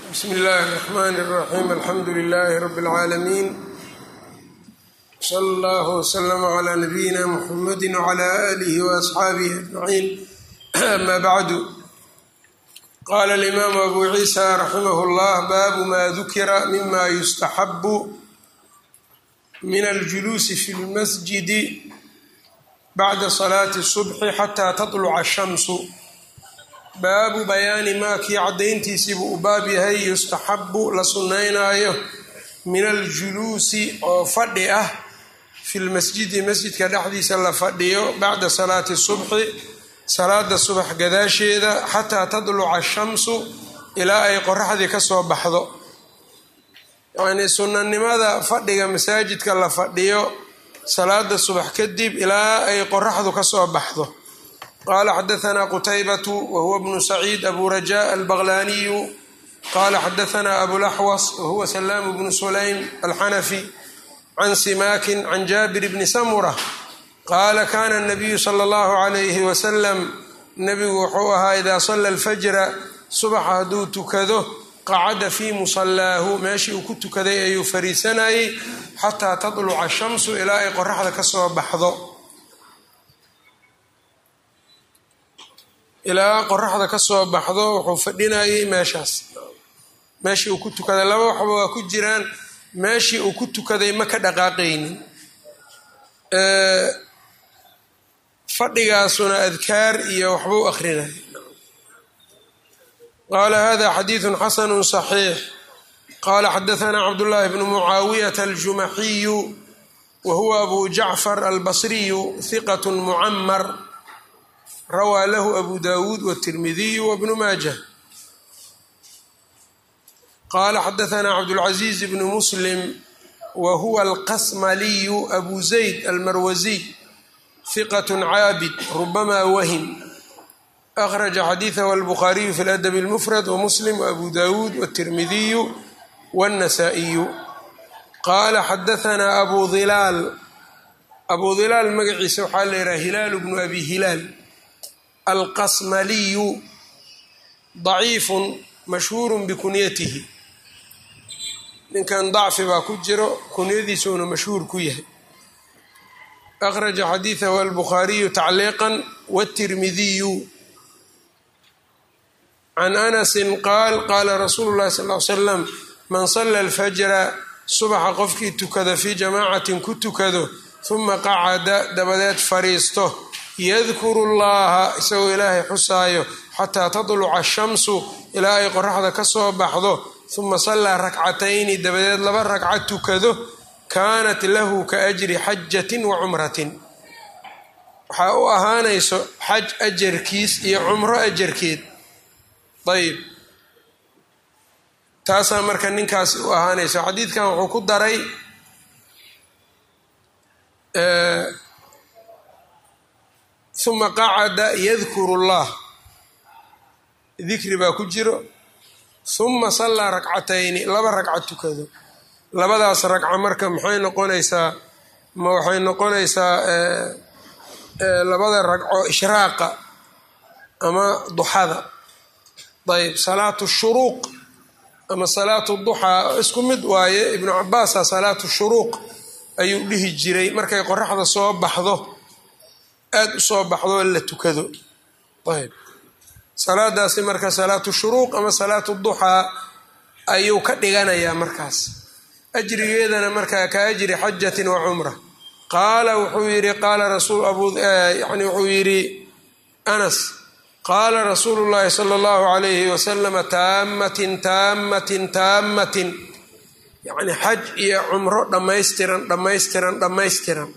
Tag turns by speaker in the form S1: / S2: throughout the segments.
S1: bsmi اllahi الرحmn الرaxيm alxamdu لlh rb العaalamiin slى اllah وslm عlى nabiyina mxamadi وعlى آlih وأصxaabih أجmaعin ama bعdu qala الإmam abu ciisa raximah اllah babu ma dukira mima yustaxabu min aljuluusi fi اlmasjidi bacda salaati الصubxi xatى taطluca الshamsu baabu bayaani maa kii caddayntiisiibuu u baab yahay yustaxabu la sunnaynaayo min aljuluusi oo fadhi ah fi lmasjidi masjidka dhexdiisa la fadhiyo bacda salaati subxi salaada subax gadaasheeda xataa tadluca ashamsu ilaa ay qoraxdii ka soo baxdo yacnii sunnanimada fadhiga masaajidka la fadhiyo salaada subax kadib ilaa ay qoraxdu ka soo baxdo qala xadaثna qtaybة whuwa bnu sacيid abu rajaء albaqlaniyu qala xadaثna abulaxwas whuwa slaam bnu sulaym alxanafi can simakin can jabir bni samura qaala kana الnabiyu slى اllahu عalayh waslm nebigu wuxuu ahaa ida sala اlfajra subaxa hadduu tukado qacada fii musalaahu meeshii uu ku tukaday ayuu fariisanayay xataa taطluca الshamsu ilaa ay qoraxda ka soo baxdo ilaa qoraxda ka soo baxdo wuxuu fadhinayay meeshaas meeshii uu ku tukaday laba waxba waa ku jiraan meeshii uu ku tukaday ma ka dhaqaaqaynin fadhigaasuna adkaar iyo waxba u akrinay qaala hada xadiidu xasanu صaxiix qala xadaثna cabdullahi bnu mucaawiyata aljumaxiyu wa huwa abu jacfar albasriyu hiqat mucamar rawaa lahu abu dawuud wالtirmidiyu wbnu maajah qala xadaثna cabdاlcaزiiz bn muslim wa huwa alqasmaliyu abu zayd almarwasiy hiqat caabid rubama wahim akhraja xadiiثah albukhaariyu fi ladab اlmufrad wmuslim wabu dawuud wالtirmidiyu wالnasaئiyu qala xadaثna abu hilaal abu hilaal magaciisa waxaa la yidhaha hilaal bnu abi hilaal alqasmaliyu daciifun mashhuurun bikunyatihi ninkan dacfi baa ku jiro kunyadiisuuna mashhuur ku yahay akhraja xadiidahu albukhaariyu tacliiqan wاtirmidiyu can anasin qaal qaala rasuulu llahi sal l slam man sala alfajra subaxa qofkii tukada fii jamaacatin ku tukado huma qacada dabadeed fariisto yadkuru llaha isagoo ilaahay xusaayo xataa tadluca ashamsu ilaa ay qoraxda ka soo baxdo huma sallaa rakcatayni dabadeed laba ragca tukado kaanat lahu ka ajri xajatin wa cumratin waxaa u ahaanayso xaj ajarkiis iyo cumro ajarkeed ayb taasaa marka ninkaas u ahaanayso xadiidkan wuxuu ku daray uma qacada yadkuru llah dikri baa ku jiro huma sallaa rakcatayni laba ragca tukado labadaas ragca marka maxay noqonaysaa ma waxay noqonaysaa labada ragco ishraaqa ama duxada ayb salaatu shuruuq ama salaatu duxaa isku mid waaye ibnu cabaasa salaatu shuruuq ayuu dhihi jiray markay qoraxda soo baxdo aada u soo baxdo la tukado ayb salaadaasi marka salaatu shuruuq ama salaatu duxaa ayuu ka dhiganayaa markaas ajrigeedana markaa ka ajri xajatin wa cumra qaala wuxuu yidhi qaala rasuul abyani wuxuu yidhi anas qaala rasuulu llaahi sala allahu alayhi wasalama taamatin taamatin taamatin yacni xaj iyo cumro dhammaystiran dhammaystiran dhammaystiran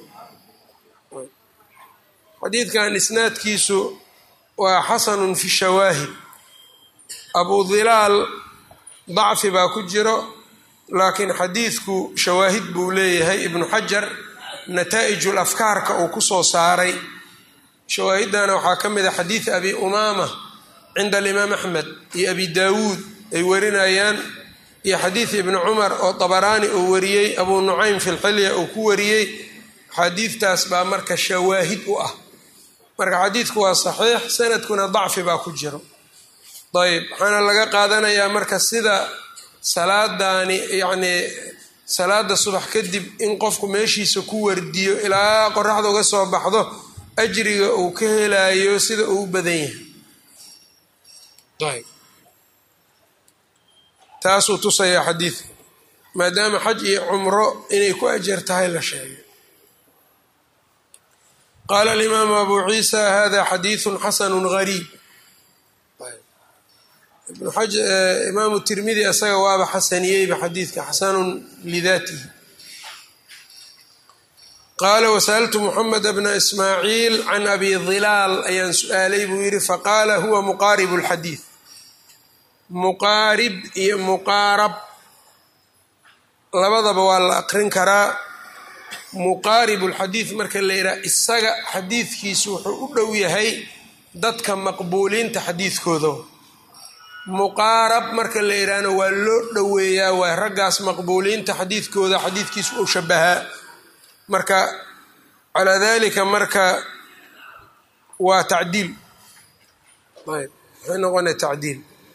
S1: xadiidkan isnaadkiisu waa xasanun fi shawaahid abu hilaal dacfi baa ku jiro laakiin xadiidku shawaahid buu leeyahay ibnu xajar nataa'ijul afkaarka uu ku soo saaray shawaahidana waxaa ka mid a xadiid abi umaama cinda alimaam axmed iyo abi daawuud ay warinayaan iyo xadiid ibni cumar oo dabaraani uu wariyey abuu nucaym fi lxilya uu ku wariyey xadiidtaas baa marka shawaahid u ah marka xadiidku waa saxiix sanadkuna dacfi baa ku jiro ayb waxaana laga qaadanayaa marka sida salaadaani yacnii salaada subax kadib in qofku meeshiisa ku wardiyo ilaa qoraxda uga soo baxdo ajriga uu ka helayo sida uu badan yahay ayb taasuu tusayaa xadiidka maadaama xaj iyo cumro inay ku ajar tahay la sheegay qaala alimaamu abu ciisa hada xadiidu xasanu gariib imaamu tirmidi isaga waaba xasaniyeyba xadiidka xasanun lidaatihi qaala wasaltu muxamed bna ismaaciil can abi dilaal ayaan su-aalay buu yidhi faqaala huwa muqaaribu lxadiid muqaarib iyo muqaarab labadaba waa la aqrin karaa muqaaribu lxadiid marka la yidhaha isaga xadiidkiisu wuxuu u dhow yahay dadka maqbuuliinta xadiidkooda muqaarab marka la yidhaahno waa loo dhoweeyaa waa raggaas maqbuuliinta xadiidkooda xadiidkiisu uu shabahaa marka calaa dalika marka waa tacdiil ayb waxay noqona tacdiil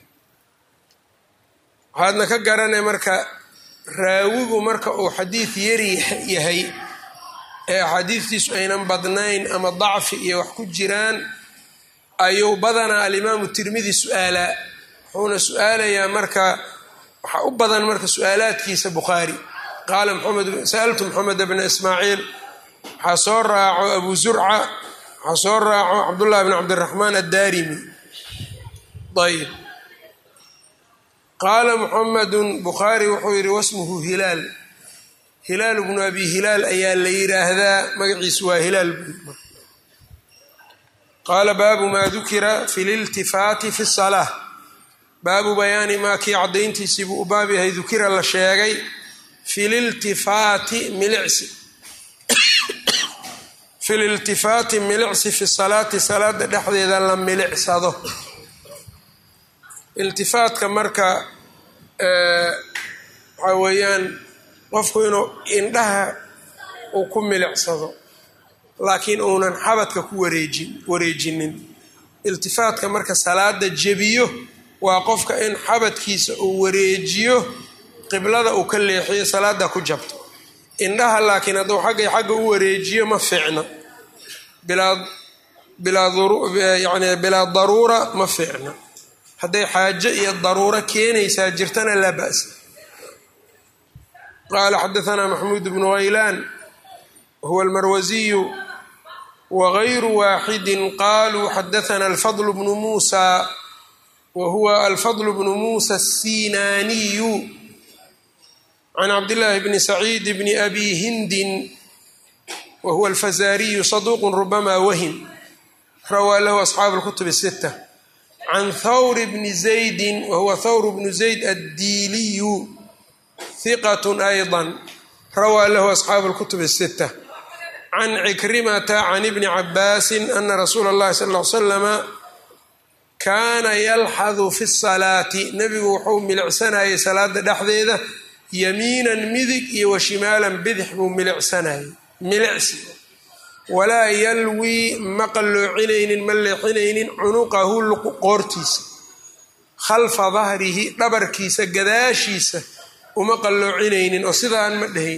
S1: waxaadna ka garanay marka raawigu marka uu xadiid yari yahay ee axaadiidtiisu aynan badnayn ama dacfi iyo wax ku jiraan ayuu badanaa alimaamu tirmidi su-aalaa wuxuuna su-aalayaa marka waxaa u badan marka su-aalaadkiisa bukhaari qaala sa'altu moxamed bna ismaaciil waxaa soo raaco abu zurca waxaa soo raaco cabdullahi bn cabdiraxmaan addaarimi ayb qaala muxamedun bukhaari wuxuu yidhi wasmuhu hilaal hilaal bnu abi hilaal ayaa la yidhaahdaa magaciisu waa hilaal qaala baabu maa dukira fi liltifaati fi salaa baabu bayaani maa kii caddayntiisii buu u baab yahay dukira la sheegay fi liltifaati milicsi fi liltifaati milicsi fi salaati salaada dhexdeeda la milicsado iltifaatka marka waxaa weeyaan qofku inuu indhaha uu ku milicsado laakiin uunan xabadka ku wareejin wareejinin iltifaatka marka salaada jebiyo waa qofka in xabadkiisa uu wareejiyo qiblada uu ka leexiyo salaada ku jabto indhaha laakiin hadduu xaggay xagga u wareejiyo ma fiicno yani bilaa daruura ma fiicno hadday xaajo iyo daruuro keenaysaa jirtana laa ba'sa qaala xadaanaa maxmuud bnu haylaan huwa almarwasiyu wagayru waaxidin qaluu xadaana alfadl bnu muusa wa huwa alfadl bnu muusa asinaaniyu can cabdillaahi bni saciid bni abi hindin wa huwa alfazaariyu saduuqu rubama wahim rawaa lahu asxaabu lkutub sita can thawr bni zaydin wa huwa thawr bnu zayd addiiliyu hiqat ayضa rawaa lahu asxaabu lkutub الsita can cikrimata can ibni cabaasin ana rasuula اllahi sal ll ly slama kaana yalxadu fi الsalaati nebigu wuxuu milicsanayay salaada dhexdeeda yamiinan midig iyo wa shimaalan bidix buu milicsanayay milicsi walaa yalwii ma qalloocinaynin ma leexinaynin cunuqahu qoortiisa khalfa dahrihi dhabarkiisa gadaashiisa uma qalloocinaynin oo sidaan ma dhahayn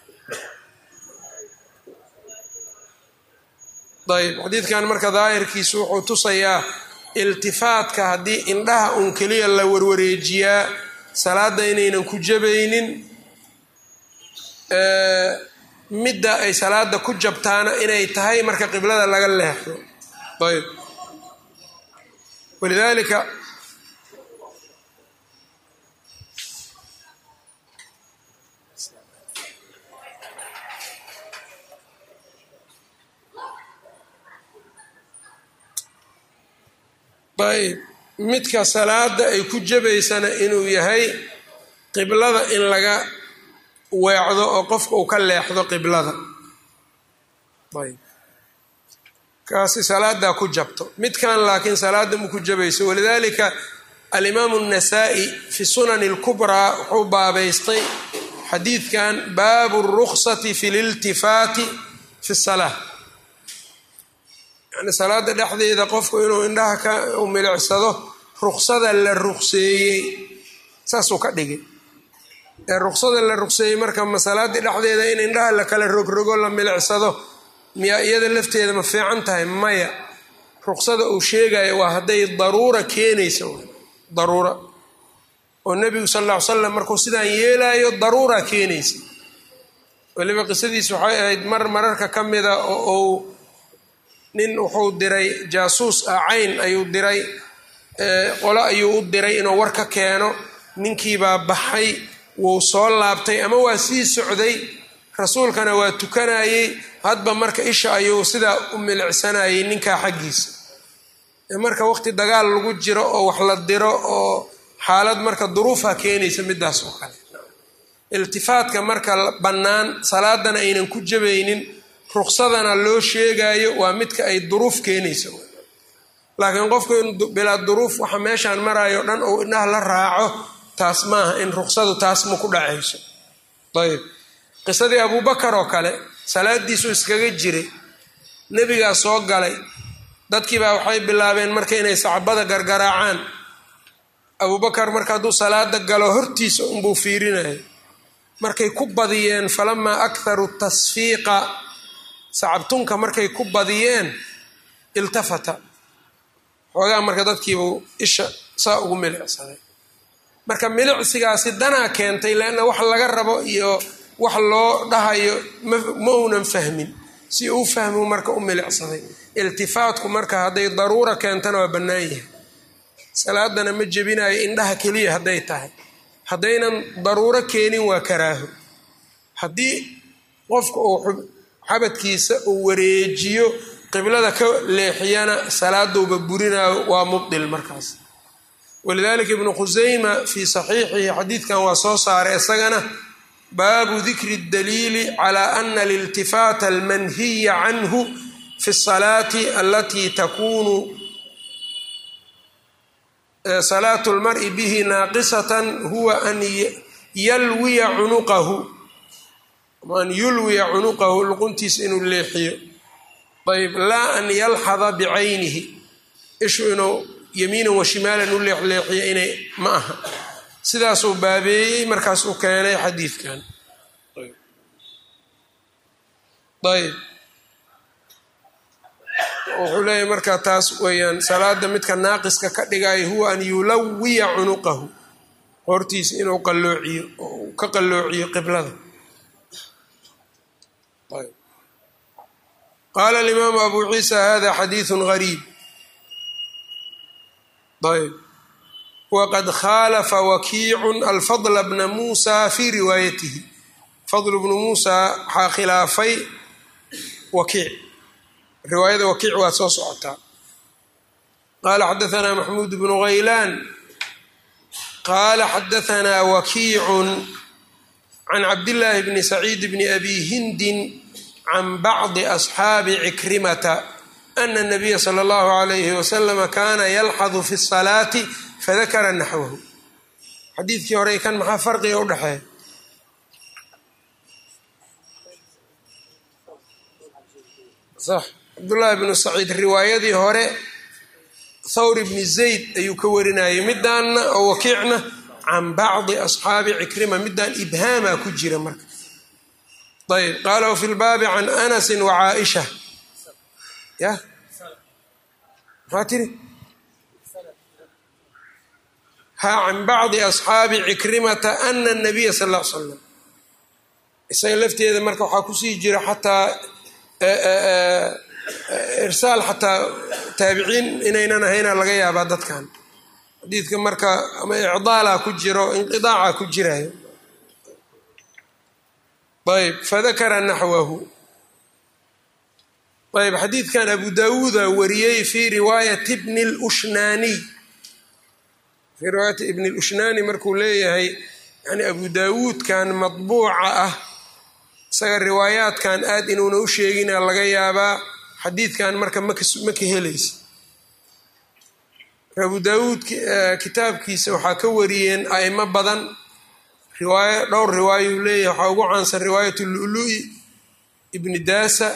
S1: ayb xadiidkan marka daahirkiisu wuxuu tusayaa iltifaatka haddii indhaha uun keliya la warwareejiyaa salaada inaynan ku jabaynin midda ay salaada ku jabtaana inay tahay marka qiblada laga leexdo ayb walidaalika ayb midka salaada ay ku jabaysana inuu yahay qiblada in laga weecdo oo qofka uu ka leexdo qiblada ayb kaasi salaadaa ku jabto midkan laakiin salaada ma ku jabayso walidaalika alimaamu الnasaa-i fi sunani اlkubraa wuxuu baabaystay xadiidkan baabu الruksati fi liltifaati fi الsalaa yani salaada dhexdeeda qofku inuu indhaha ka milicsado ruksada la rukseeyey saasuu ka dhigay ee ruksada la rukseeyey marka masalaadii dhexdeeda in indhaha la kala rogrogo la milicsado miyaa iyada lafteeda ma fiican tahay maya ruksada uu sheegayo waa hadday daruura keenayso daruura oo nebigu sal alla ly slam markuu sidaan yeelaayo daruura keenaysa weliba qisadiis waxay ahayd mar mararka ka mida oo uu nin wuxuu diray jaasuus ah cayn ayuu diray qolo ayuu u diray inuu war ka keeno ninkiibaa baxay wuu soo laabtay ama waa sii socday rasuulkana waa tukanayey hadba marka isha ayuu sidaa u milicsanayay ninkaa xaggiisa marka waqti dagaal lagu jiro oo wax la diro oo xaalad marka duruufa keenaysa midaas oo kale iltifaadka marka bannaan salaadana aynan ku jabaynin ruksadana loo sheegayo waa midka ay duruuf keenaysa laakiin qofku in bilaa duruuf waxa meeshaan marayo dhan ou indhaha la raaco taas maaha in ruksadu taas ma ku dhacayso ayb qisadii abuubakar oo kale salaadiisuu iskaga jiray nebigaa soo galay dadkiibaa waxay bilaabeen marka inay sacbada gargaraacaan abuubakar marka hadduu salaada galo hortiisa unbuu fiirinayo markay ku badiyeen falamaa akharu tasfiiqa sacabtunka markay ku badiyeen iltafata xoogaa marka dadkiibuu isha saa ugu milicsaday marka milicsigaasi danaa keentay leanna wax laga rabo iyo wax loo dhahayo ma uunan fahmin si uu fahmu marka u milicsaday iltifaatku marka hadday daruura keentana waa bannaan yahay salaadana ma jebinayo indhaha keliya hadday tahay haddaynan daruuro keenin waa karaaho haddii qofka uu xabadkiisa uu wareejiyo qiblada ka leexiyana salaaduuba burinayo waa mubdil markaas walidalika ibnu khusayma fii saxiixihi xadiidkan waa soo saaray isagana baabu dikri daliili calaa ana aliltifaata almanhiya canhu fi salaati alatii takunu salaatu lmari bihi naaqisatan huwa an yalwiya cunuqahu an yulwiya cunuqahu luquntiisa inuu leexiyo ayb laa an yalxada bicaynihi ishu inuu yamiinan wa shimaalan u leexleexiyo inay ma aha sidaasuu baabeeyey markaasuu keenay xadiidkan ayb wuxuu leeyahy marka taas weeyaan salaada midka naaqiska ka dhigayo huwa an yulawiya cunuqahu hortiisa inuu qalloociyo oo uu ka qalloociyo qiblada qaala alimaamu abu ciisa hada xadiidu gariib ayb waqad khaalafa wakiicun alfadla bna muusa fii riwaayatihi fadl bnu muusa waxaa khilaafay wakiic riwaayada wakiic waa soo socotaa qaala xadaanaa maxmuud bnu haylaan qaala xadaanaa wakiicun can cabdillaahi bni saciid bni abi hindin can bacdi asxaabi cikrimata ana nabiya sala allahu alayhi wasalama kaana yalxadu fi salaati fadakara naxwahu xadiidkii hore kan maxaa farqiga u dhexeeya sax cabdullaahi bnu saciid riwaayadii hore thawr bni zayd ayuu ka warinayay midaanna oo wakiicna can bacdi asxaabi cikrima midaan ibhaamaa ku jira marka ayb qaala wfi lbaabi can anasi wacaaisha ya maxaa tiri ha can bacdi asxaabi cikrimata ana nabiya sal l slam isaga lafteeda marka waxaa kusii jira xataa irsaal xataa taabiciin inaynan ahayna laga yaabaa dadkan xadiidka marka ama icdaala ku jiro inqidaaca ku jirayo ayb fadakara naxwahu ayb xadiidkan abu dawuuda wariyey fii riwaayati bni lushnaaniy fii riwaayati ibni lushnaani markuu leeyahay yani abu daawuudkan madbuuca ah isaga riwaayaadkan aad inuuna u sheegina laga yaabaa xadiidkan marka ma ka helaysa abu daawuud kitaabkiisa waxaa ka wariyeen aimo badan riwaayo dhowr riwaayuu leeyahay waxaa ugu caansan riwaayat lulu-i ibni daasa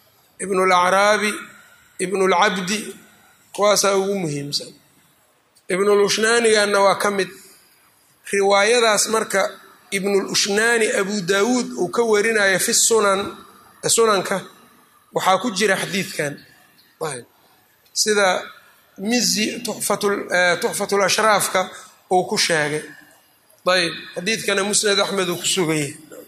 S1: ibnu lacraabi ibnu lcabdi kuwaasaa ugu muhiimsan ibnulushnaaniganna waa ka mid riwaayadaas marka ibnulushnaani abu daawuud uu ka warinayo fi sunan sunanka waxaa ku jira xadiidkan sida mizi tuxfatul ashraafka uu ku sheegay ayb xadiidkana musnad axmed uu ku suganyay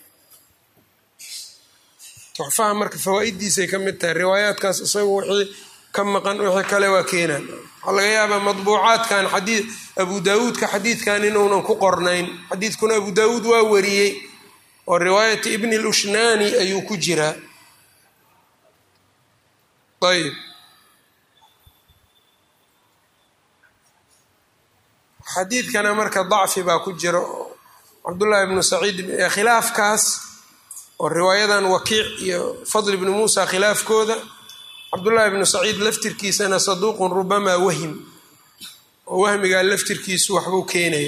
S1: tuxfaha marka fawaa-iddiisay ka mid tahay riwaayaadkaas isagu wixii ka maqan wixii kale waa keenaan waxaa laga yaabaa madbuucaadkan xadii abu daawuudka xadiidkan inuunan ku qornayn xadiidkuna abu daawuud waa wariyey oo riwaayati ibni lushnaani ayuu ku jiraa ayb xadiidkana marka dacfi baa ku jira cabdullaahi ibnu saciid khilaafkaas oo riwaayadan wakiic iyo fadl ibnu muusa khilaafkooda cabdullaahi ibnu saciid laftirkiisana saduuqun rubamaa wahim oo wahmigaa laftirkiisu waxbuu keenaya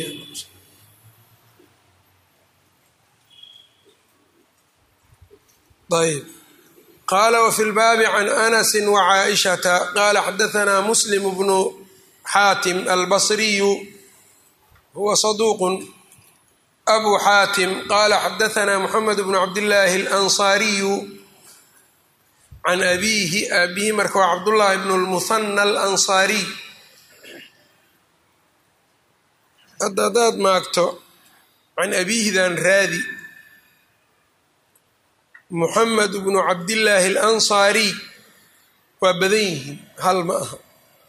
S1: ayb qaala wafi lbaabi can anasi wacaaishata qaala xadaanaa muslim bnu xaatim albasriyu huwa saduuqun abu xaatim qaala xadaanaa moxamed bnu cabdillaahi alansaariyu can abiihi aabihi marka waa cabdullaahi bnu lmuhana alansaariy hadda haddaad maagto can abiihidan raadi muxamed bnu cabdillaahi alansaariy waa badan yihiin hal ma aha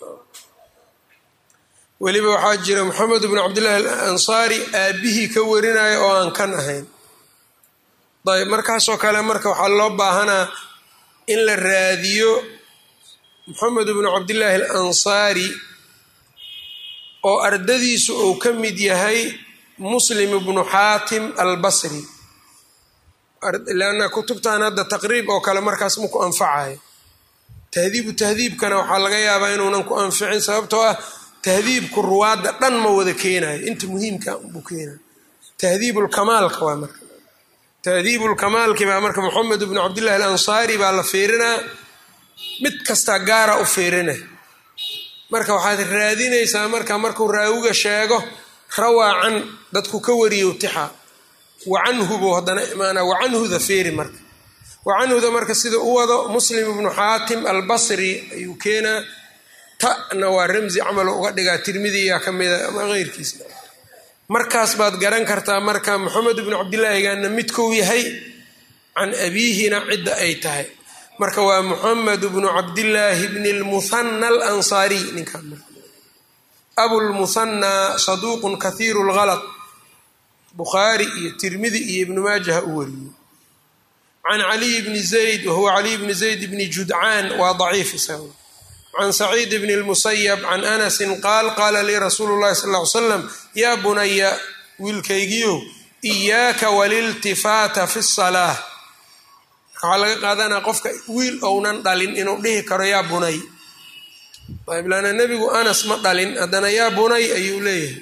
S1: weliba waxaa jira moxamed bnu cabdillaahi alansaari aabihii ka warinaya oo aan kan ahayn ayb markaasoo kale marka waxaa loo baahanaa in la raadiyo moxamed bnu cabdillaahi alansaari oo ardadiisu uu ka mid yahay muslim ibnu xaatim albasri leanna kutubtan hadda taqriib oo kale markaas ma ku anfacayo tahdiibu tahdiibkana waxaa laga yaabaa inuunan ku anficin sababtoo ah tahdiibku ruwaadda dhan ma wada keenayo inta muhiimka buu keenayo tahdiibulkamaalka waa marka tahdiibulkamaalki baa marka moxamed bnu cabdillahi alansaari baa la fiirinaa mid kastaa gaara u fiirina marka waxaad raadinaysaa marka markuu raawiga sheego rawaa can dadku ka wariyo tixa wacanhu buu haddana imaanaa wacanhuda feeri marka wacanhuda marka sida u wado muslim ibnu xaatim albasri ayuu keenaa ta'na waa ramsi camalo uga dhigaa tirmidiyaa ka mida ama keyrkiisa markaas baad garan kartaa marka moxamed ibnu cabdillaahigana midkou yahay can abiihina cidda ay tahay marka waa moxamed bnu cabdillaahi bni lmuhana alansaariy ninkaan abulmuhanaa saduuqun kahiiru lgalaq bukhaari iyo tirmidi iyo ibnu maajaha u wariyey can caliy bni zayd wahuwa caliy bni zayd bni judcaan waa daciif isaga can saciid bni lmusayab can anasin qaal qaala lii rasuulu llahi sal ly slam yaa bunaya wiilkaygiyo iyaaka waliltifaata fi salaa waxaa laga qaadanaa qofka wiil ounan dhalin inuu dhihi karo yaa bunay ayb laana nebigu anas ma dhalin haddana yaa bunay ayuu leeyahay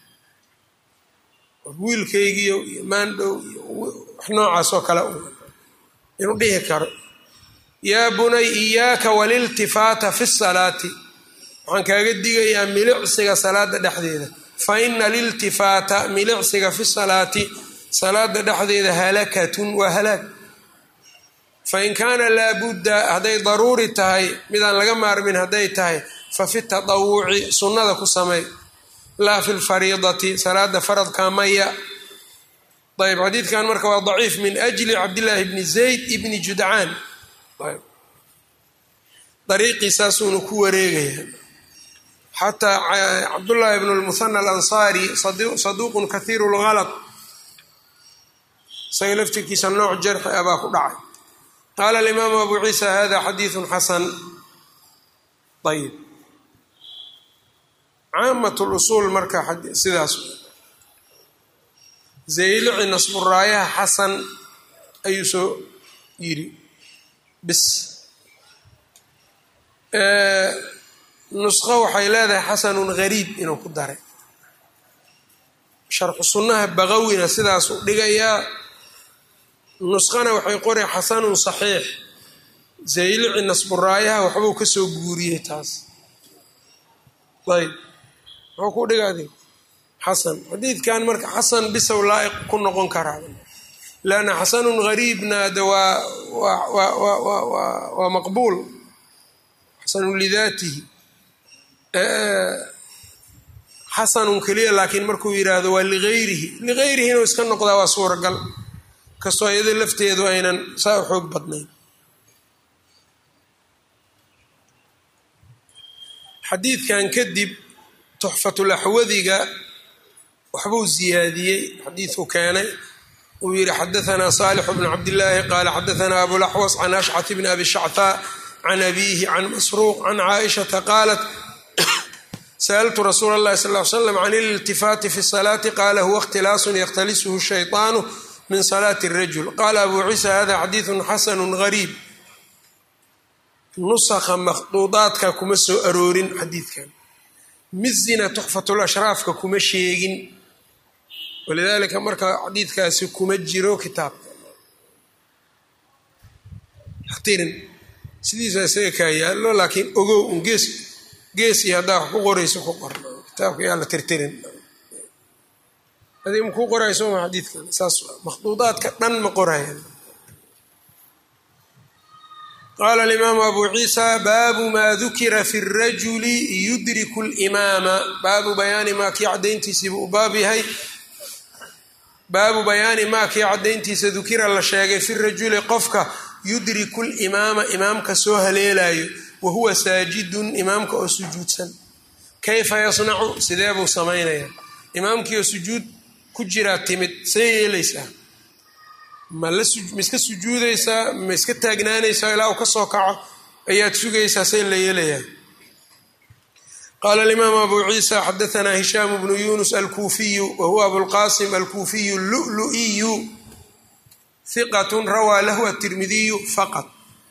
S1: wiilkaygiyo iyo maandhow iyo wax noocaas oo kale inuu dhihi karo yaa bunay iyaaka waliltifaata fi salaati waxaan kaaga digayaa milicsiga salaada dhexdeeda fa ina aliltifaata milicsiga fi salaati salaada dhexdeeda halakatun waa halaag fain kaana laabudda hadday daruuri tahay midaan laga maarmin hadday tahay fa fi tatawuci sunnada ku samey laa fi lfariidati salaada faradka maya ayb xadiidkan marka waa daciif min ajli cabdillaahi bni zayd ibni judcaan dariiqiisaasuuna ku wareegaya xataa cabdullaahi bnu lmuhana alansaari saduuqun kahiiru lgalaq isaga laftirkiisa nooc jarxi ah baa ku dhacay qaala alimaamu abu ciisa hada xadiidu xasan ayib caamat lusuul marka sidaas zaylici nasburaayaha xasan ayuu soo yiri bis nusqo waxay leedahay xasanun gariib inuu ku daray sharxu sunnaha bagawina sidaasuu dhigayaa nusqana waxay qoray xasanun saxiix zaylici nasburaayaha waxbuu ka soo guuriyey taas ayb muxuu ku dhigaadi xasan xadiidkan marka xasan bisow laa'iq ku noqon karaa lanna xasanun gariibna de waa waa maqbuul xasanun lidaatihi xasanun keliya laakiin markuu yidhaahdo waa ligayrihi ligayrihi inuu iska noqdaa waa suuragal kastoo iyado lafteedu aynan saa u xoog badnayn xadiidkan kadib tuxfatulaxwadiga waxbuu ziyaadiyey xadiidku keenay uu yihi xadaanaa saalix bnu cabdillaahi qaala xadaanaa abulaxwas can ashcat bni abi shachaa can abiihi can masruuq can caaishata qaalat sa'altu rasuula اllahi sal l slam can ililtifaati fi salaati qaala huwa ikhtilaasun yakhtalisuhu shayطaanu min salaati اrajul qaala abu ciisa hada xadiidu xasanu gariib nusakha makhduudaadka kuma soo aroorin xadiidkan mizina tuxfatulashraafka kuma sheegin walidaalika marka xadiidkaasi kuma jiro kitaabka hatirin sidiisa isaga kaa yaallo laakiin ogow un gees gees iyo haddaa wax ku qorayso ku qor kitaabka yaa la tirtirin adi makuu qorayo sooma xadiidkan saas makhduudaadka dhan ma qorayan qaala alimaamu abu ciisa baabu maa dukira fi rajuli yudriku limaama baabu bayaani maa kii caddayntiisiibuu u baab yahay baabu bayaani maa kii caddayntiisa dukira la sheegay fi rajuli qofka yudriku limaama imaamka soo haleelayo wa huwa saajidun imaamka oo sujuudsan kayfa yasnacu sidee buu samaynayaa imaamkii oo sujuud ku jiraa timid see yeelaysaa ma la ma iska sujuudaysaa ma iska taagnaanaysaa ilaa uu ka soo kaco ayaad sugaysaa see la yeelayaa qaala alimaamu abu ciisa xadaanaa hishaamu bnu yunus alkuufiyu wa huwa abulqasim alkuufiyu lulu'iyu hiqatun rawaa lahu atirmidiyu faqad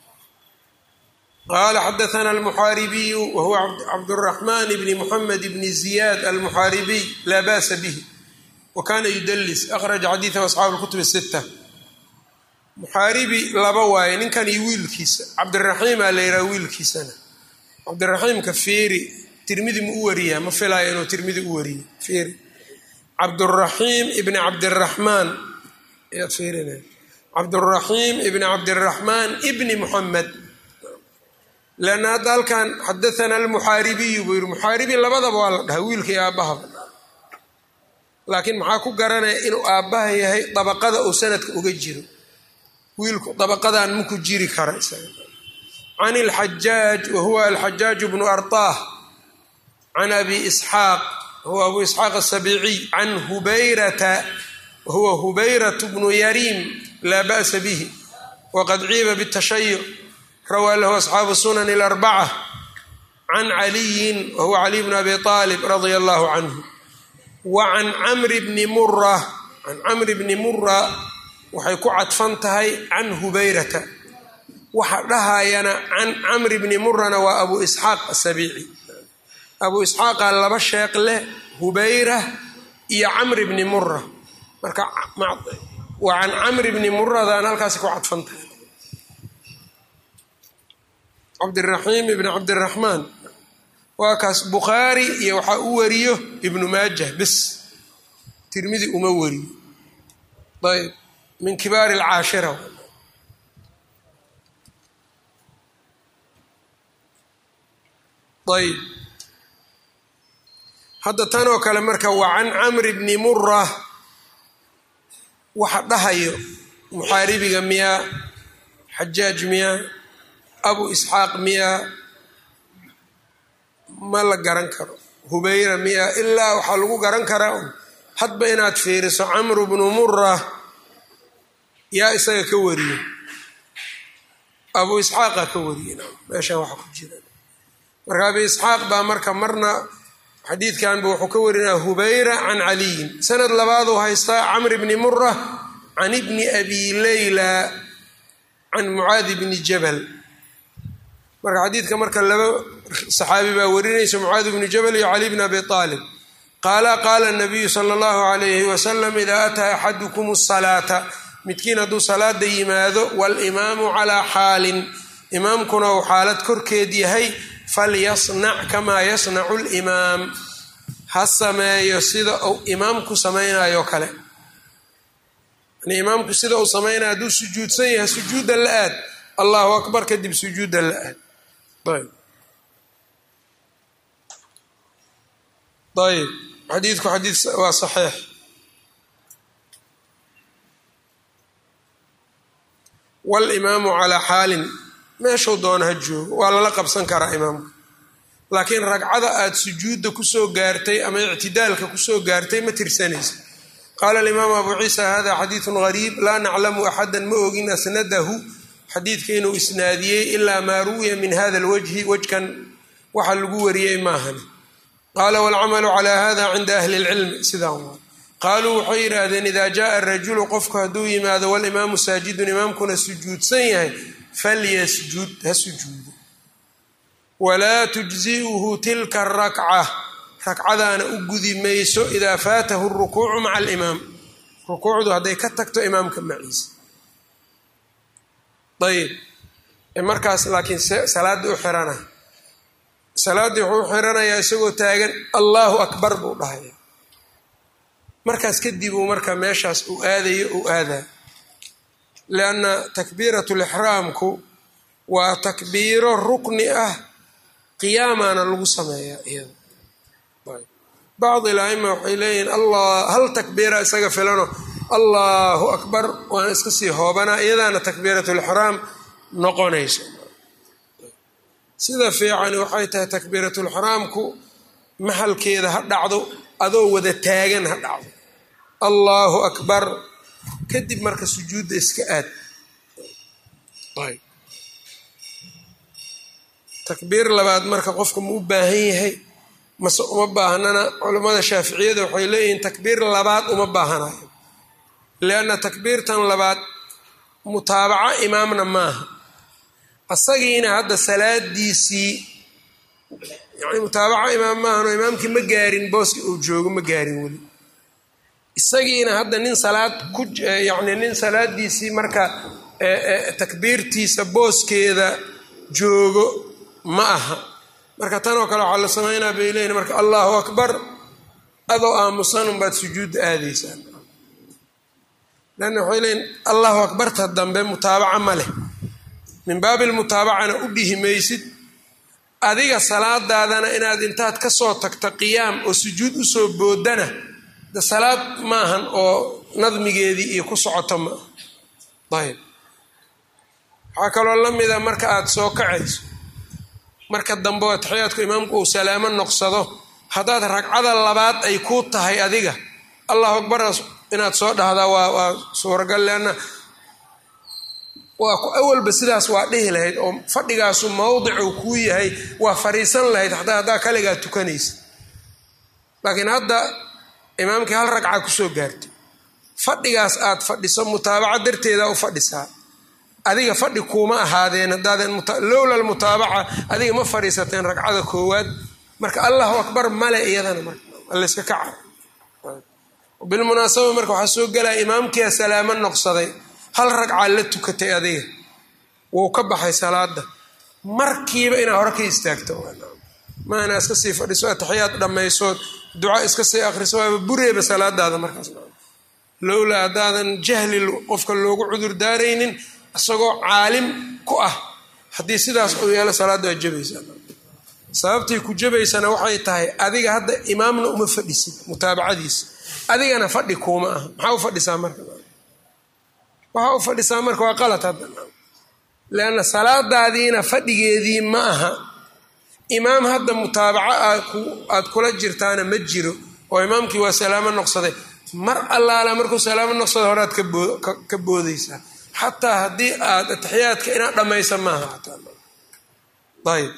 S1: qaala xadaana almuxaaribiyu wa huwa cabduraxmaan bni muxamed bni ziyaad almuxaaribiy laa ba'sa bihi wa kana yudalis akhraja xadiidahu asxaabu lkutub sita muxaaribi laba waaye ninkan iyo wiilkiisa cabdiraxiimaa la yidhaha wiilkiisana cabdiraxiimka feeri tirmidi ma u wariyaa ma filaayo inuu tirmidi u wariyo feeri cabduraxiim ibni cabdiraxmaan ayaad feerina cabduraxiim ibni cabdiraxmaan ibni muxamed leanna hadda halkan xadaana almuxaaribiyu buu yihi muxaaribi labadaba waa la dhaha wiilka iyo aabbahaba laakiin maxaa ku garanaya inuu aabbaha yahay dabaqada uu sanadka uga jiro wiilku dabaqadan maku jiri kara isaga can ilxajaaj wa huwa alxajaaj bnu artaah can abi isxaaq huwa abu isxaaq asabiiciy can hubayrata wahuwa hubayrat bnu yariim laa ba'sa bihi waqad ciiba bitashayuc rawaa lahu asxaabu sunan alarbaca can caliyin wahuwa caliy bn abi aalib radia allahu canhu wa can camri bni mura can camri bni mura waxay ku cadfan tahay can hubayrata waxa dhahayana can camri bni murana waa abu isxaaq asabiici abu isxaaqa laba sheekh leh hubayra iyo camri bni mura marka waa can camri bni muradan halkaasi ku cadfan tahay cabdiraxiim ibni cabdiraxmaan waa kaas bukhaari iyo waxaa u wariyo ibnu maajah bis tirmidi uma wariyo ayb min kibaari alcaashira ayb hadda tan oo kale marka waa can camri bni mura waxa dhahayo muxaaribiga miyaa xajaaj miyaa abu isxaaq miyaa ma la garan karo hubayra miyaa ilaa waxaa lagu garan karaa hadba inaad fiiriso camru bnu mura yaa isaga ka wariye abu isxaaqa ka wariye meeshaan waxa ku jira marka abi isxaaq baa marka marna xadiidkanba wuxuu ka warinaya hubayra can caliyin sanad labaad uu haystaa camr bni mura can ibni abi leyla can mucaadi bni jabal marka xadiidka marka laba saxaabi baa warinaysa mucaadi bni jabal iyo cali bni abi aalib qaala qaala nabiyu sala allahu alayhi wasalam idaa ataa axadukum asalaata midkiin hadduu salaada yimaado walimaamu calaa xaalin imaamkuna uu xaalad korkeed yahay falyasnac kamaa yasnacu limaam ha sameeyo sida uu imaamku samaynayo kale yani imaamku sida uu samaynayo hadduu sujuudsan yahay sujuudda la aad allahu akbar kadib sujuudda la aad ayb ayb xadiidku xadiid waa saxiix walimaamu calaa xaalin meeshuu doona ha joogo waa lala qabsan karaa imaamka laakiin ragcada aad sujuudda kusoo gaartay ama ictidaalka kusoo gaartay ma tirsanaysa qaala alimaamu abu ciisa hada xadiidun gariib laa naclamu axadan ma ogin asnadahu xadiidka inuu isnaadiyey ilaa maa ruwiya min hada lwajhi wajkan waxa lagu wariyey maahan qaala walcamalu calaa hada cinda ahli lcilmi sidaan waa qaaluu waxay yidhaahdeen idaa jaaa rajulu qofku hadduu yimaado walimaamu saajidun imaamkuna sujuudsan yahay falyasjud ha sujuudo walaa tujzi'uhu tilka arakca ragcadaana u gudi mayso idaa faatahu rukuucu maca alimaam rukuucdu hadday ka tagto imaamka maciisa ayib markaas laakiin salaadda u xirana salaaddii wuxuu u xiranayaa isagoo taagan allahu akbar buu dhahaya markaas kadib uu marka meeshaas uu aadayo uu aadaa lianna takbiirat lixraamku waa takbiiro rukni ah qiyaamaana lagu sameeyaa iyada bacdi laima waxay leeyihiin allah hal takbiira isaga filano allahu akbar waana iska sii hoobanaa iyadaana takbiirat lixraam noqonayso sida fiicani waxay tahay takbiiratulxraamku maxalkeeda ha dhacdo adoo wada taagan ha dhacdo allaahu akbar kadib marka sujuudda iska aad takbiir labaad marka qofka ma u baahan yahay mase uma baahnana culammada shaaficiyada waxay leeyihiin takbiir labaad uma baahanayo lianna takbiirtan labaad mutaabaco imaamna maaha asagiina hadda salaadiisii yani mutaabaco imaam maahano imaamkii ma gaarin booski uu joogo ma gaarin weli isagiina hadda nin salaad ku yacni nin salaadiisii marka takbiirtiisa booskeeda joogo ma aha marka tan oo kale waxaa la sameynaa bay leeyihin marka allahu akbar adoo aamusan unbaad sujuudda aadaysaa lanna waxay leeyihin allahu akbarta dambe mutaabaca ma leh min baabi lmutaabacana u dhihi maysid adiga salaadaadana inaad intaad ka soo tagto qiyaam oo sujuud usoo boodana de salaad maahan oo nadmigeedii iyo ku socoto ma ayb waxaa kaloo la mida marka aada soo kacayso marka dambe oo taxiyaadku imaamku uu salaamo noqsado haddaad ragcada labaad ay kuu tahay adiga allahu akbar inaad soo dhahdaa waa waa suuragal leanna waa ku awalba sidaas waa dhihi lahayd oo fadhigaasu mawdicuu kuu yahay waa fariisan lahayd hataa haddaa kaligaa tukanaysa laakiin hadda imaamkii hal ragca kusoo gaartay fadhigaas aad fadhiso mutaabaca darteeda u fadhisaa adiga fadhi kuuma ahaadeen haddaaden lowla almutaabaca adiga ma fadhiisateen ragcada koowaad marka allahu akbar male iyadana marlayska kaca bilmunaasaba marka waxaa soo gelaya imaamkiia salaamo noqsaday hal ragcaa la tukatay adiga wuu ka baxay salaada markiiba inaa hore ka istaagto ma inaa iska sii fadhiso ataxiyaad dhammaysood duca iska sii akriso waaba bureeba salaadaada markaas lowlaa haddaadan jahli qofka loogu cudur daaraynin isagoo caalim ku ah haddii sidaas uu yeelo salaadda waa jabaysaa sababtii ku jabaysana waxay tahay adiga hadda imaamna uma fadhisid mutaabacadiisa adigana fadhi kuuma aha maxaa u fadhisaa marka waxaa u fadhisaa marka waa qalad hadda leanna salaadaadiina fadhigeedii ma aha imaam hadda mutaabaco aad kula jirtaana ma jiro oo imaamkii waa salaamo noqsaday mar allaala markuu salaamo noqsada horead ka boodaysaa xataa haddii aad ataxiyaadka inaad dhammaysa maaha ayb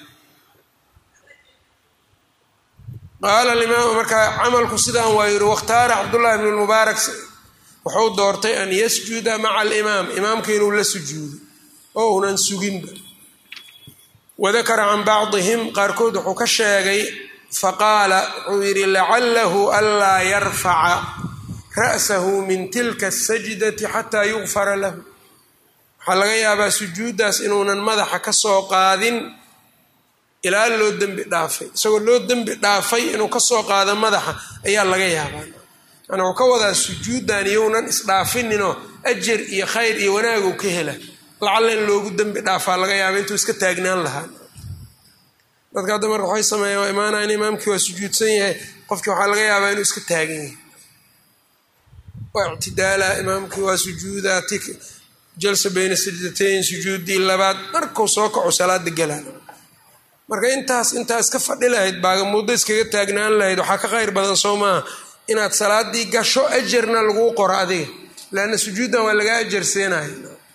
S1: qaala alimaam markaa camalku sidaan waa yidhi wakhtaara cabdullahi bnu lmubaarak wuxuu doortay an yasjuda maca alimaam imaamka inuu la sujuudo oo unan suginba wadakara can bacdihim qaarkood wuxuu ka sheegay faqaala wuxuu yidhi lacalahu anlaa yarfaca ra'sahu min tilka asajdati xataa yugfara lahu waxaa laga yaabaa sujuuddaas inuunan madaxa ka soo qaadin ilaa loo dembi dhaafay isagoo loo dembi dhaafay inuu kasoo qaado madaxa ayaa laga yaabaa yani wuxuu ka wadaa sujuuddan iyounan isdhaafininoo ajar iyo khayr iyo wanaagu ka hela lacalla in loogu dembi dhaafaa laga yaaba intuu iska taagnaan lahaa dadka hadda marka waxay sameeyeen waa imaanayan imaamkii waa sujuudsan yahay qofkii waxaa laga yaabaa inuu iska taagan yahay waa ictidaala imaamkii waa sujuudaa ti jalsa bayna sajdatayn sujuudii labaad markuu soo kaco salaada galaa marka intaas intaa iska fadhi lahayd baagamuddo iskaga taagnaan lahayd waxaa ka khayr badan soo maaha inaad salaadii gasho ajarna laguu qoro adiga leanna sujuuddan waa lagaa ajar seenaya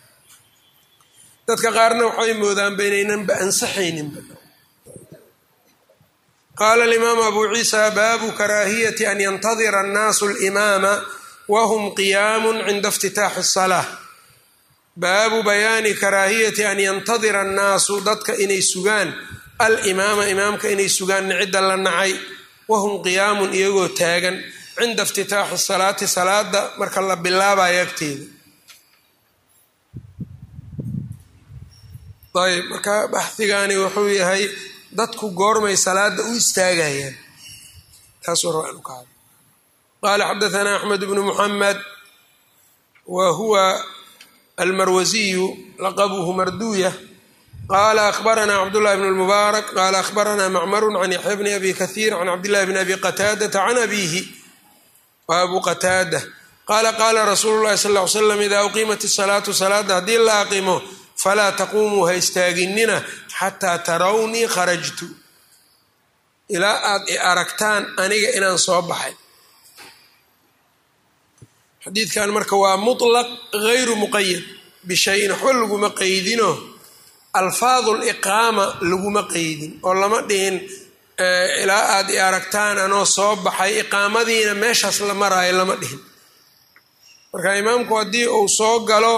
S1: dadka qaarna waxay moodaanba inaynanba ansaxayninba qaala alimaamu abu ciisa baabu karaahiyati an yantadira annaasu alimaama wahum qiyaamun cinda iftitaaxi asalaa baabu bayaani karaahiyati an yantadira annaasu dadka inay sugaan alimaama imaamka inay sugaan cidda la nacay wahum qiyaamun iyagoo taagan cinda iftitaaxi salaati salaada marka la bilaabayo agteeda ayb marka baxdigani wuxuu yahay dadku goormay salaada u istaagayaan taasuu rabaa inu ka hadlo qaala xadaanaa axmed bnu muxamed wa huwa almarwasiyu laqabuhu marduya qala akhbaranaa cabdullahi bn lmubaarak qala akhbaranaa macmaru can yaxya bni abi kahiir can cabdillahi bni abi qataadata can abiihi wa abu qataada qaala qaala rasuulu llahi sal ly slam idaa uqiimat isalaatu salaada haddii la aqimo falaa taquumuu ha istaaginina xataa tarawnii kharajtu ilaa aad i aragtaan aniga inaan soo baxay xadiidkan marka waa mutlaq gayru muqayad bishayin waxba laguma qeydino alfaadu liqaama laguma qeydin oo lama dhihin ilaa aad i aragtaan anoo soo baxay iqaamadiina meeshaas la maraayo lama dhihin marka imaamku haddii uu soo galo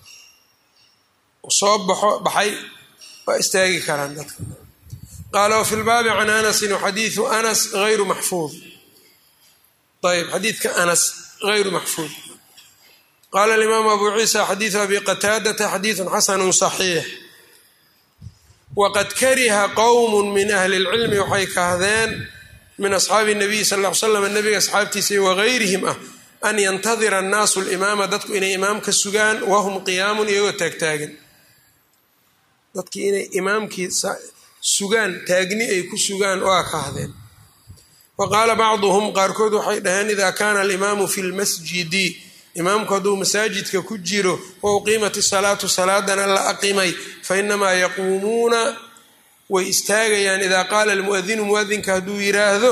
S1: soo baxo baxay waa istaagi karaan dadka qaala wafi lbaabi can anasin xadiidu anas ayru maxfuud ayb xadiidka anas hayru maxfuud qaala alimaamu abu ciisa xadiidu abi qataadata xadiidun xasanu صaxiix waqad kariha qowm min ahli اlcilmi waxay kahdeen min asxaabi الnabiy sal ll ly slam nabiga asxaabtiisa wagayrihim ah an yantadira annaasu limaama dadku inay imaamka sugaan wahum qiyaamun iyagoo taagtaagan dadkii inay imaamkii sugaan taagni ay ku sugaan waa kahdeen wa qaala bacduhum qaarkood waxay dhaheen ida kaana alimaamu fi lmasjidi imaamku hadduu masaajidka ku jiro wa uqiimat isalaatu salaadana la aqimay fainamaa yaquumuuna way istaagayaan idaa qaala almuadinu muadinka hadduu yiraahdo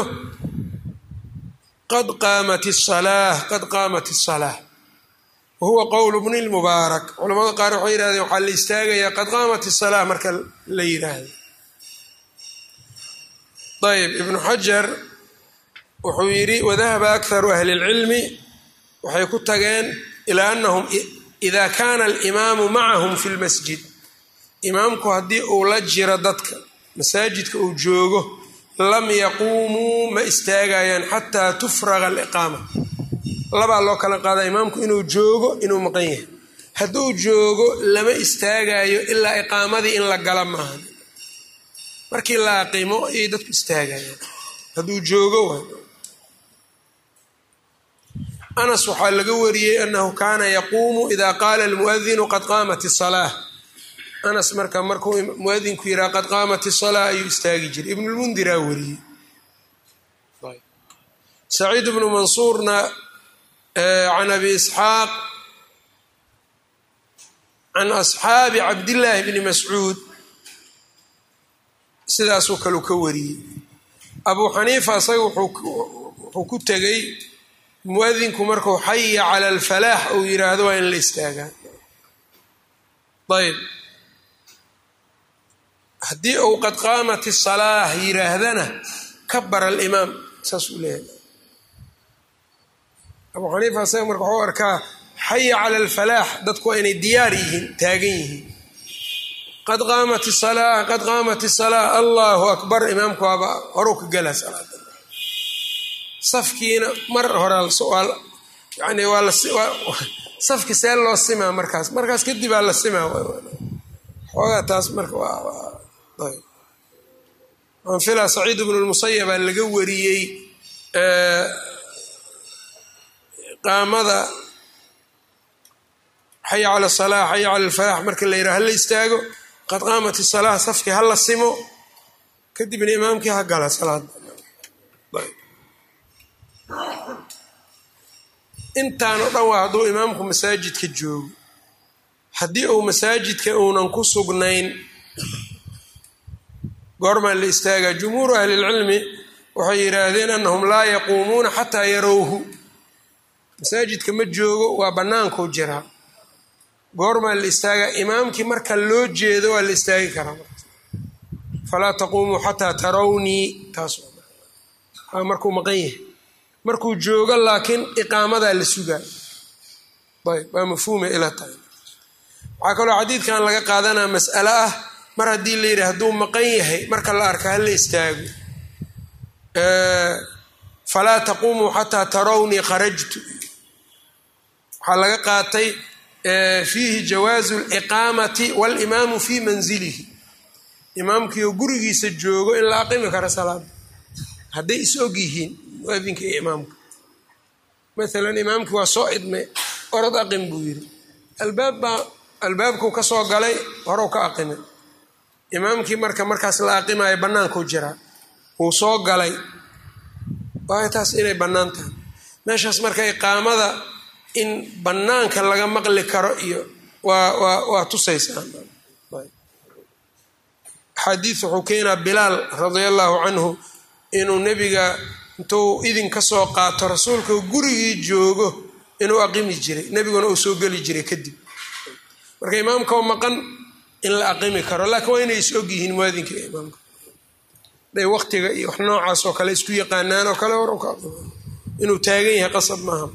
S1: qad qaamat isalaa qad qaamat isalaa wa huwa qowlu bni lmubaarak culamada qaar waxay yihahdeen waxaa la istaagayaa qad qaamat isalaa marka la yiraahdo ayb ibnu xajar wuxuu yidhi wadahaba akharu ahli اlcilmi waxay ku tageen ilaa anahum ida kaana alimaamu macahum fi lmasjid imaamku haddii uu la jiro dadka masaajidka uu joogo lam yaquumuu ma istaagayaan xataa tufraga aliqaama labaa loo kala qaadaa imaamku inuu joogo inuu maqan yahay hadduu joogo lama istaagayo ilaa iqaamadii in la gala maahan markii la aqimo ayay dadku istaagayaan hadduu joogo waa anas waxaa laga wariyey anahu kaana yaquumu ida qaala almuadinu qad qaamat isalaa anas marka markuu muadinku yidhaha qad qaamat isalaa ayuu istaagi jiray ibnulmundiraa wariyey saciid bnu mansuurna can abi isxaaq can asxaabi cabdillaahi bni mascuud sidaasuu kalu ka wariyey abuu xaniifa isaga wuxuu ku tegey muadinku markuu xaya cala alfalaax uu yiraahdo waa in la istaagaa ayb haddii uu qad qaamat isalaah yiraahdana kabara alimaam saas uu leeyahay abuu xaniifa isaga marka waxuu arkaa xaya cala alfalaax dadku waa inay diyaar yihiin taagan yihiin qad qaamat isalaa qad qaamat isalaa allahu akbar imaamku waaba horuu ka galaa salaada safkiina mar hore yani waa safki see loo simaa markaas markaas kadib aa la simaa xoogaa taas marka anfila saciid bnu lmusayabaa laga wariyey qaamada xaya cala salaa xaya cala alfalaax marka la yidhaha hala istaago qad qaamat isalaa safkii hala simo kadibna imaamkii ha gala salaada intaan o dhan waa hadduu imaamku masaajidka joogo haddii uu masaajidka uunan ku sugnayn goormaa la istaagaa jumhuuru ahlilcilmi waxay yidhaahdeen annahum laa yaquumuuna xataa yarowhu masaajidka ma joogo waa bannaankuu jiraa goormaa la istaagaa imaamkii marka loo jeedo waa la istaagi karaa falaa taquumuu xataa tarawnii taas markuu maqan yahay markuu joogo laakiin iqaamadaa la sugaa ayb waa mafhuuma ila tahay waxaa kaloo xadiidkan laga qaadanaa mas'alo ah mar haddii la yidhi hadduu maqan yahay marka la arka hala istaago falaa taquumuu xataa tarawnii kharajtu waxaa laga qaatay fiihi jawaazu liqaamati walimaamu fii manzilihi imaamkiioo gurigiisa joogo in la aqimi karo salaada hadday is og yihiin muadinka iyo imaamka maalan imaamkii waa soo idmay orod aqim buu yidhi albaab baa albaabkuu ka soo galay horow ka aqimay imaamkii marka markaas la aqimayo bannaankuu jiraa wuu soo galay waayo taas inay bannaan tahay meeshaas marka iqaamada in bannaanka laga maqli karo iyo waa waa waa tusaysaa xadiid wuxuu keenaa bilaal radia allahu canhu inuu nebiga intuu idin ka soo qaato rasuulka gurigii joogo inuu aqimi jiray nebiguna uu soo geli jiray kadib marka imaamkao maqan in la aqimi karo laakiin waa inay is og yihiin muadinka iyo imaamka day waqtiga iyo wax noocaas oo kale isku yaqaanaan oo kale hor ka aqima inuu taagan yahay qasab maaha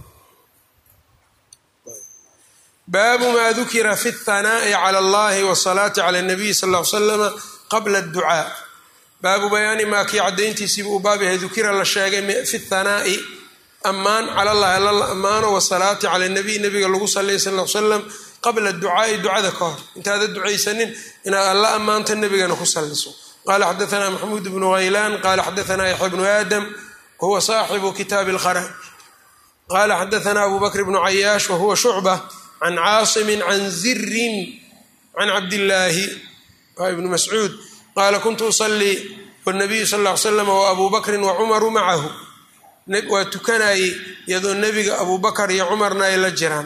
S1: baabu maa dukira fi اthanaa'i cala allahi wasalaati cala اnabiy sal ll ly slama qabla adducaa baabu bayaani maa kii caddayntiisiibu u baab yahay dukira la sheegay fi thanaa'i ammaan cala allahi alla la ammaano wasalaati cala nabiy nabiga lagu sallay sal l salam qabla ducaai ducada ka hor intaada ducaysanin inaad alla ammaanto nebigana ku salliso qala xadaanaa maxamuud bnu haylaan qala xadaanaa yaxya bnu aadam wahuwa saaxibu kitaabi اlkharaj qala xadaanaa abu bakr bnu cayaash wahuwa shucba can caasimin can zirin can cabdillaahi waa ibnu mascuud qaala kuntu usalii wnabiyu sal ll ly slam waabuu bakrin wacumaru macahu waa tukanayey iyadoo nebiga abuu bakar iyo cumarna ay la jiraan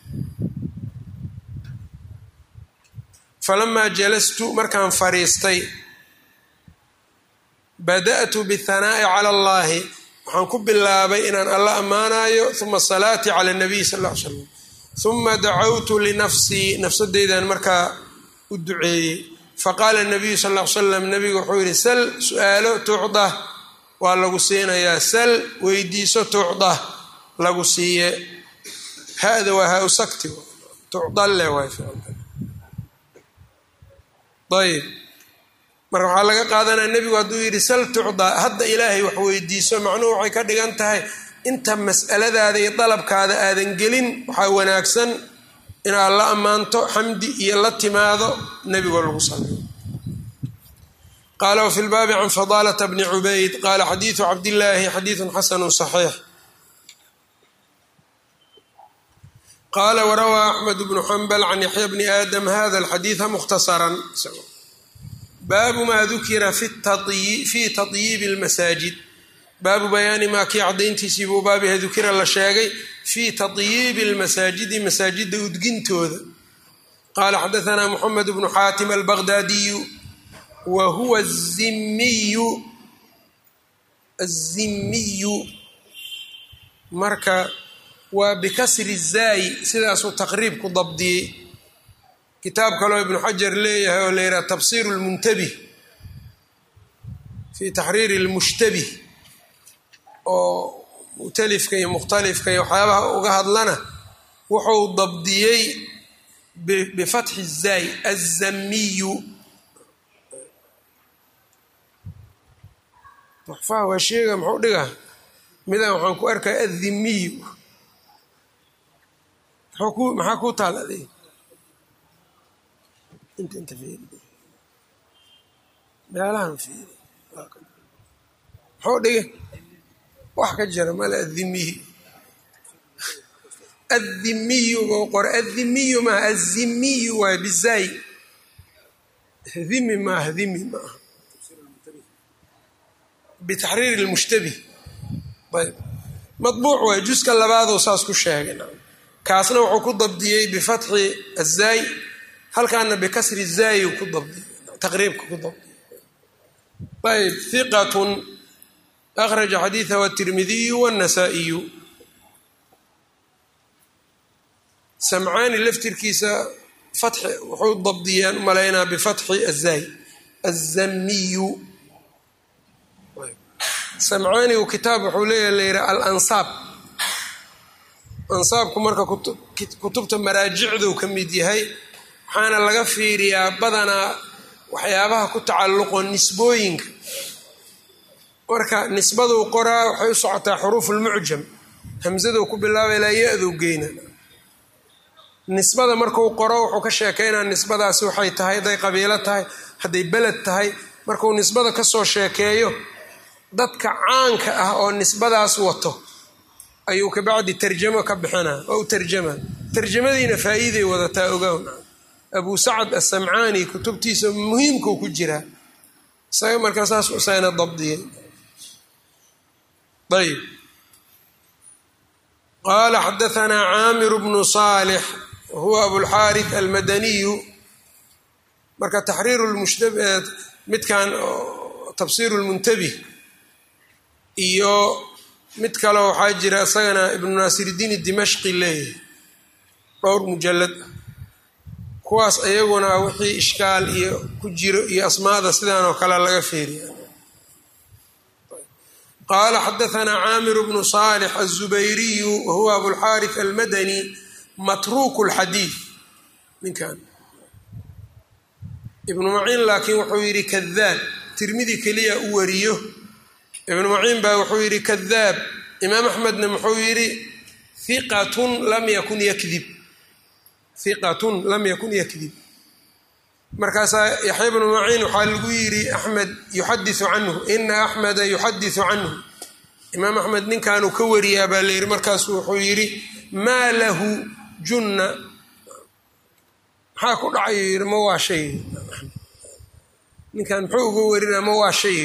S1: falamaa jalastu markaan fadhiistay bada'tu bihanaa'i cala allaahi waxaan ku bilaabay inaan alla ammaanayo uma asalaati cala nabiy sal ll ly slam uma dacawtu linafsii nafsadeydan markaa u duceeyey faqaala nabiyu sal ll ly slam nabigu wuxuu yidhi sal su-aalo tuucda waa lagu siinayaa sal weydiiso tuucda lagu siiye hada waa ha usakti tucdalle waay ayb marka waxaa laga qaadanaya nebigu hadduu yidhi sal tucdaa hadda ilaahay wax weydiiso macnuhu waxay ka dhigan tahay inta mas'aladaada iyo dalabkaada aadan gelin waxaa wanaagsan inaad la ammaanto xamdi iyo la timaado nebigoo lagu saliyo qaala wfi lbaabi can fadaalata bni cubayd qaala xadiidu cabdillaahi xadiidun xasanu صaxiix qaala warawaa axmed bnu xambal can yaxya bni aadam hada alxadiida mukhtasaran baabu maa dukira fi tatyiibi اlmasaajid baabu bayaani maa kii cadayntiisii buu baab yahay dukira la sheegay fii tatyiibi اlmasaajidi masaajida udgintooda qaala xadaanaa muxamed bnu xaatim albaqdaadiyu wa huwa azimiyu azimiyu marka waa bikasri zaayi sidaasuu taqriib ku dabdiyey kitaab kaloo ibnu xajar leeyahay oo la yidhaha tafsir lmuntabih fi taxriiri lmushtabih oo mu'talifka iyo mukhtalifka iyo waxyaabaha uga hadlana wuxuu dabdiyey bifatxi zaay azamiyu maxfaha waa sheega muxuu dhiga midaan waxaan ku arkaya addimiyu maxaa kuu taal adig inta inta fiiri meelahan fiiri muxuu dhigay wax ka jira male adimiyi addimiyu buu qora addimiyu maaha azimiyu waay bizaay dhimi maaha dhimi maaha bitaxriiri lmushtabih ayb maطbuuc waay juska labaadoo saas ku sheegay kaasna wuxuu ku dabdiyey bifatxi azaay halkaana bikasri zaayi ku dabdiyey taqriibka ku dabdiyey ayb hiqatun akhraja xadiidahu atirmidiyu wاnnasaa'iyu samcaani laftirkiisa fatxi wuxuu dabdiyeen u malaynaa bifatxi azaay azamiyu samcaanigu kitaab wuxuu leeyaha la yidhaha alansaab ansaabku marka kutubta maraajicduu ka mid yahay waxaana laga fiiriyaa badanaa waxyaabaha ku tacalluqo nisbooyinka marka nisbaduu qoraa waxay u socotaa xuruufulmucjam hamsaduu ku bilaaba ilaa ya-duu geyna nisbada markuu qoro wuxuu ka sheekeynaa nisbadaasi waxay tahay hadday qabiilo tahay hadday beled tahay markuu nisbada kasoo sheekeeyo dadka caanka ah oo nisbadaas wato ayuu kabacdi tarjamo ka bixinaa oo u tarjama tarjamadiina faa-iiday wadataa ogown abuu sacad assamcaani kutubtiisa muhiimkuu ku jiraa isaga markaa saas usayna dabdiyay ayb qaala xadaanaa caamiru bnu saalix wahuwa abulxaarith almadaniyu marka taxriiru midkan tafsiiru lmuntabih iyo mid kale waxaa jira isagana ibnu naasiridiin dimashqi leeyahay dhowr mujalad kuwaas iyaguna wixii ishkaal iyo ku jiro iyo asmaada sidan oo kale laga feeriya qaala xadaanaa caamiru bnu saalix aلzubayriyu wahuwa abulxaarith almadani matruuku اlxadiid ninkan ibnu maciin laakiin wuxuu yidhi kadaab tirmidi keliya u wariyo ibnu maciin baa wuxuu yidhi kadaab imaam axmedna muxuu yidhi hiqatun lam yakun yakdib hiqatun lam yakun yakdib markaasaa yaxya bnu maciin waxaa lagu yidhi axmed yuxadisu canhu ina axmeda yuxadisu canhu imaam axmed ninkaanuu ka wariyaa baa la yidhi markaasu wuxuu yidhi maa lahu junna maxaa ku dhacayu yidhi ma waa shay ninkan muxuu uga warinaa ma waa shay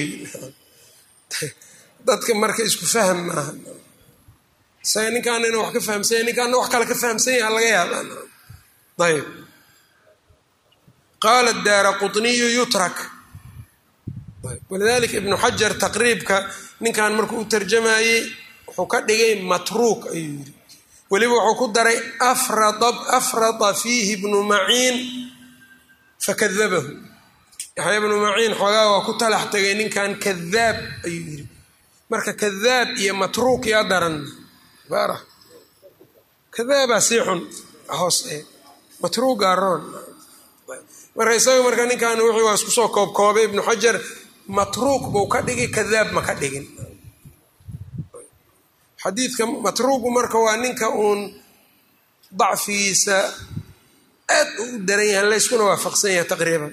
S1: dadka marka isku fahm maaha isaga ninkaana ina wax ka fahamsanya ninkaana wax kale ka fahamsan yaha laga yaabaan ayb qaala daara quطniyu yutrak walidalika ibnu xajar taqriibka ninkan markuu u tarjamayey wuxuu ka dhigay matruuk ayuu yidhi weliba wuxuu ku daray afrada fiihi ibnu maciin fakadabahu yaxya bnu maciin xoogaa waa ku talax tegay ninkan kadaab ayuu yidhi marka kadaab iyo matruuk yaa daran baara kadaabaa sii xun hoos matruugaa roon marka isaga marka ninkan wixii waa isku soo koobkoobay ibnu xajar matruuk buu ka dhigi kadaab ma ka dhigin xadiidka matruugu marka waa ninka uun dacfigiisa aad u u daran yahay layskuna waafaqsan yahay taqriiban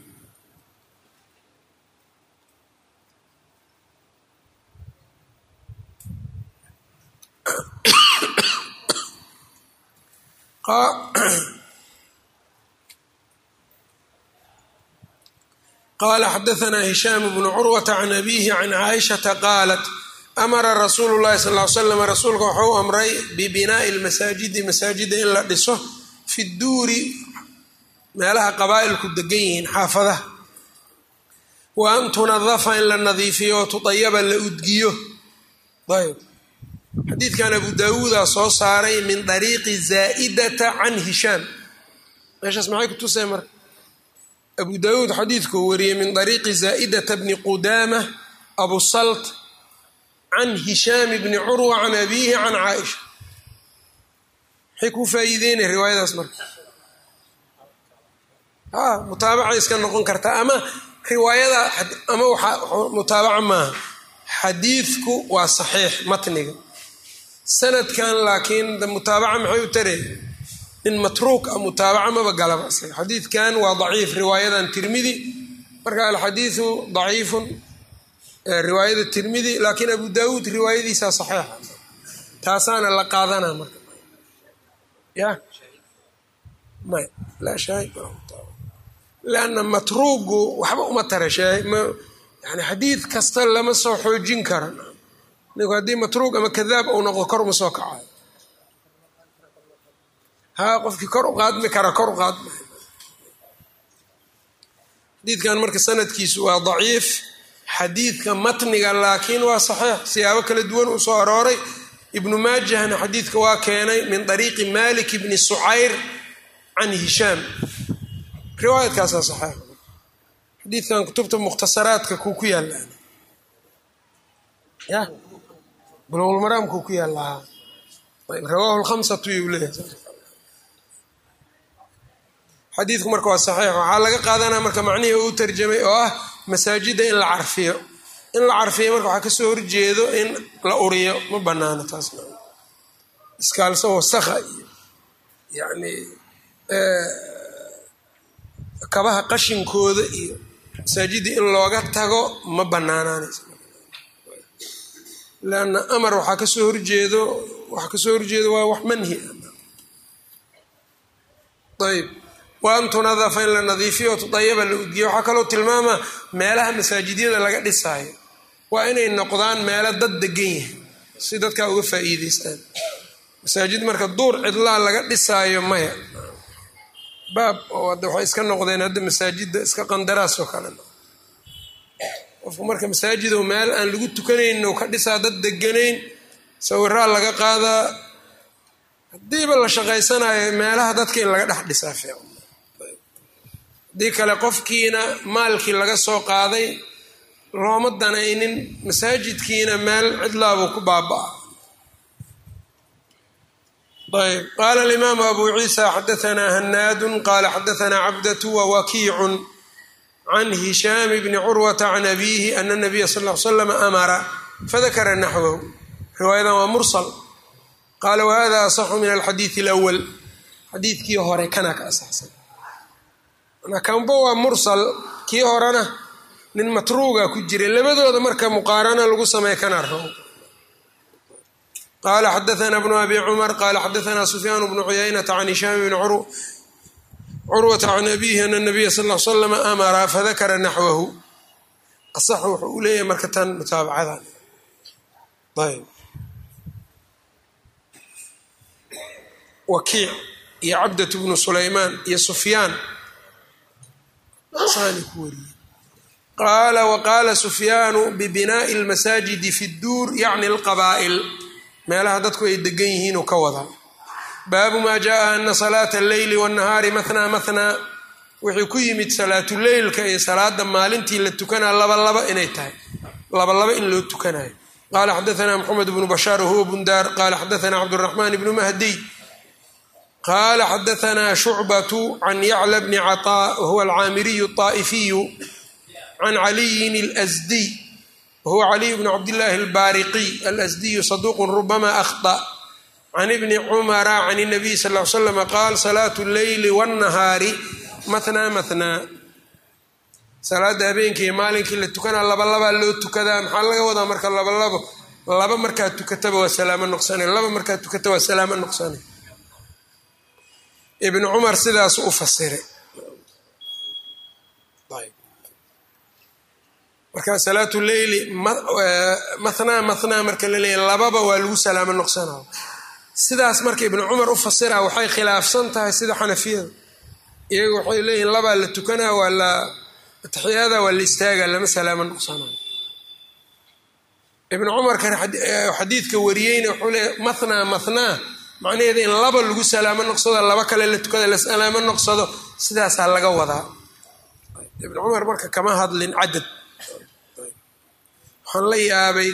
S1: qala xadaثna hishaam bnu curwata can abihi can caaishata qaalat amara rasuulu llahi sal ly slam rasuulka wuxuu amray bibinaa'i lmasaajidi masaajida in la dhiso fi duuri meelaha qabaa'ilku degan yihiin xaafadaha wa an tunadafa in la nadiifiyo oo tudayaba la udgiyo ayb xadiidkan abu daawuuda soo saaray min dariiqi zaa'idata can hishaam meeshaas maxay ku tusay marka abu daawuud xadiidkuu wariyey min dariiqi zaa'idata bni qudaama abu salt can hishaam bni curwa can abiihi can caaisha maxay kuu faa'iideynaya riwaayadaas marka a mutaabaca iska noqon karta ama riwaayada ama waxaa mutaabaca maaha xadiidku waa saxiix matniga sanadkan laakiin mutaabaca maxay u tarey nin matruuk a mutaabaca maba galaba xadiidkan waa daciif riwaayadan tirmidi marka alxadiidu daciifun riwaayada tirmidi laakiin abu daawuud riwaayadiisaa saxiixa taasaana la qaadanaa marka ya may laa shaahid lanna matruugu waxba uma tara shaahid yani xadiid kasta lama soo xoojin kara ninku haddii matruug ama kadaab uu noqdo kor uma soo kacayo haa qofkii kor u qaadmi kara kor u qaadma xadiidkan marka sanadkiisu waa daciif xadiidka matniga laakiin waa saxiix siyaabo kala duwan uu soo arooray ibnu maajahna xadiidka waa keenay min ariiqi malik bni sucayr can hishaam riwaayadkaasaa saxiix xadiidkan kutubta mukhtasaraadka kuu ku yaallaan ya bulowlmaraamkuu ku yaallaa rawaahu lkhamsatu yuu leeyahay xadiidku marka waa saxiix waxaa laga qaadanaa marka macnihii uu tarjamay oo ah masaajidda in la carfiyo in la carfiyo marka waxaa kasoo horjeedo in la uriyo ma banaano taasna iskaalso wasakha iyo yani kabaha qashinkooda iyo masaajidda in looga tago ma banaanaanaysa leanna amar waxaa kasoo horjeedo waxaa kasoo horjeedo waa wax manhi ayb wa an tunadafa in la nadiifiyo tudayaba la udgiyo waxaa kaloo tilmaamaa meelaha masaajidyada laga dhisaayo waa inay noqdaan meelo dad degan yahay si dadkaa uga faa'iideystaan masaajid marka duur cidlaa laga dhisaayo maya baab oo hadda waxay iska noqdeen hadda masaajidda iska qandaraas oo kale qofku marka masaajido meel aan lagu tukanayn ka dhisaa dad deganayn sawiraa laga qaadaa haddiiba la shaqaysanayo meelaha dadka in laga dhex dhisaa fiican haddii kale qofkiina maalkii laga soo qaaday looma danaynin masaajidkiina meel cidlaabuu ku baaba-a ayb qaala alimaamu abu ciisa xadaanaa hanaadun qaala xadaanaa cabdatu wawakiicun can hishaam bni curwata can abiihi ana nabiya sal l slam amara fadakara naxwahu riwaayadan waa mursal qaala wahada asaxu min alxadiidi alawal xadiidkii hore kana ka asaxsan kanba waa mursal kii horena nin matruuga ku jiray labadooda marka muqaarana lagu sameey kana row qaala xadaana bnu abi cumar qaala xadaana sufyaan bnu cuyaynata can hishaam bni curwata can abiihi ana nabiya sal l slam amara fadakara naxwahu asaxu wuxuu u leeyahay marka tan mutaabacadan ayb wakiic iyo cabdatu bnu sulaymaan iyo sufyaan saani ku wariyey qaala waqaala sufyaanu bibinaa'i almasaajidi fi dduur yacni alqabaa'il meelaha dadku ay degan yihiinuu ka wadaa baabu maa jaaa ana salaata alleyli wannahaari mathnaa mathnaa wuxuu ku yimid salaatuleylka iyo salaada maalintii la tukanaa labalaba inay tahay labalaba in loo tukanayo qaala xadaanaa maxamed bnu bashaar wahuwa bundaar qaala xadaanaa cabduraxmaan ibnu mahdiy qaala xadaanaa shucbatu can yacla bni caطaa wahuwa alcaamiriyu الطaa'ifiyu can caliyin اlasdiy wahuwa caliy bn cabdillaahi albaariqiy alasdiyu saduuqu rubama akhطأ can ibni cumara can الnabiy sal l slm qaal salaatu اlleyli wالnahaari mathnaa mathnaa salaada habeenkii maalinkii la tukanaa labalabaa loo tukadaa maxaa laga wadaa marka labalabo laba markaad tukataba waa salaamo noqsane laba markaad tukata waa salaamo noqsane ibnu cumar sidaas u fasiray marka salaatu leyli mathnaa mathnaa marka la leeyahy lababa waa lagu salaamo noqsanaa sidaas marka ibnu cumar u fasira waxay khilaafsan tahay sida xanafiyada iyaga waxay leeyihin labaa la tukanaa waa la atixyaada waa la istaaga lama salaamo noqsanayo ibnu cumarkan xadiidka wariyeyna wuxuu leeya mathnaa mathnaa macnaheeda in laba lagu salaamo noqsado laba kale la tukada la salaamo noqsado sidaasaa laga wadaa ibnu cumar marka kama hadlin cadad waxaan la yaabay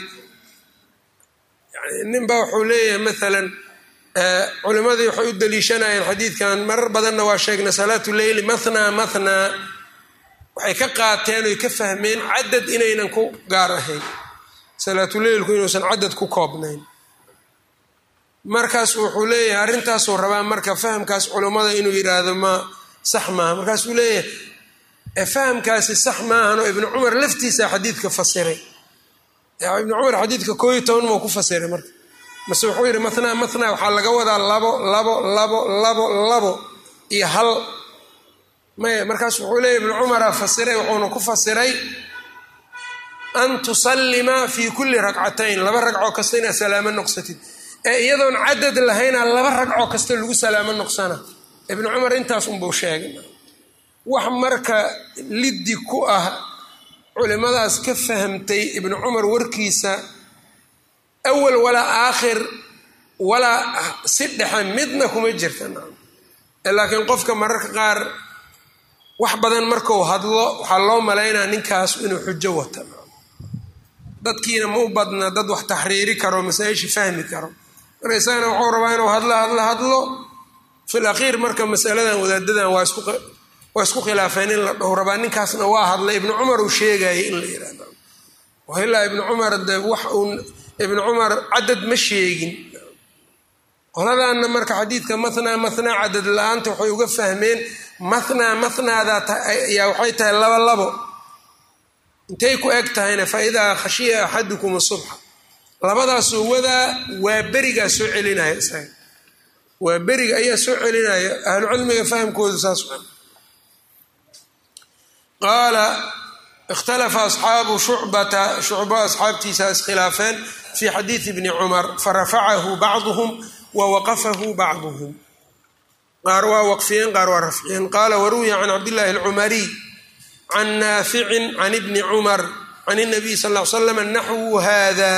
S1: yani ninba wuxuu leeyahay maalan culimadii waxay u daliishanayeen xadiidkan marar badanna waa sheegnay salaatu leyli mathnaa mathnaa waxay ka qaateen oy ka fahmeen cadad inaynan ku gaar ahayn salaatuleylku inuusan cadad ku koobnayn markaas wuxuu leeyahay arrintaasuu rabaa marka fahamkaas culummada inuu yidhaahdo ma sax maaha markaasuu leeyahay fahamkaasi sax maahanoo ibnu cumar laftiisa xadiidka fasiray ibnu cumar xadiidka koo iyo toban mau ku fasiray marka mase wuxuu yidhi mathnaa mathnaa waxaa laga wadaa labo labo labo labo labo iyo hal maya markaas wuxuu leeya ibnu cumara fasiray wuxuuna ku fasiray an tusallima fi kulli ragcatayn laba ragcoo kasta inaad salaamo noqsatid ee iyadoon cadad lahayna laba ragcoo kasta lagu salaamo noqsana ibnu cumar intaas unbuu sheegay wax marka liddi ku ah culimadaas ka fahamtay ibnu cumar warkiisa awal walaa aakhir walaa si dhexe midna kuma jirta laakiin qofka mararka qaar wax badan markuu hadlo waxaa loo malaynaa ninkaas inuu xujo wata dadkiina ma u badna dad wax taxriiri karo masaa-isha fahmi karo marka isagana wuxuu rabaa inuu hadlo hadlo hadlo fil akhiir marka masaladan wadaadadan waa isku waa isku khilaafeen in la dhaho rabaa ninkaasna waa hadlay ibnu cumar uu sheegayay in la yihahdo ilaa ibnu cumar de wax uu ibnu cumar cadad ma sheegin qoladaanna marka xadiidka mathnaa mathnaa cadad la-aanta waxay uga fahmeen mathnaa mathnaada ayaa waxay tahay laba labo intay ku eg tahayna fa idaa khashiya axadukum subxa labadaasoo wadaa waa berigaa soo celinaya isaga waa beriga ayaa soo celinaya ahlucilmiga fahamkoodu saas qaala ikhtalafa asxaabu shucbata shucbo asxaabtiisa iskhilaafeen fi xadiidi bni cumar farafacahu bacduhum wa waqafahu bacduhum qaar waa waqfiyeen qaar waa rafciyeen qaala waruwiya can cabdillahi alcumariy can naaficin can ibni cumar can nabiy sal l slam naxwu hada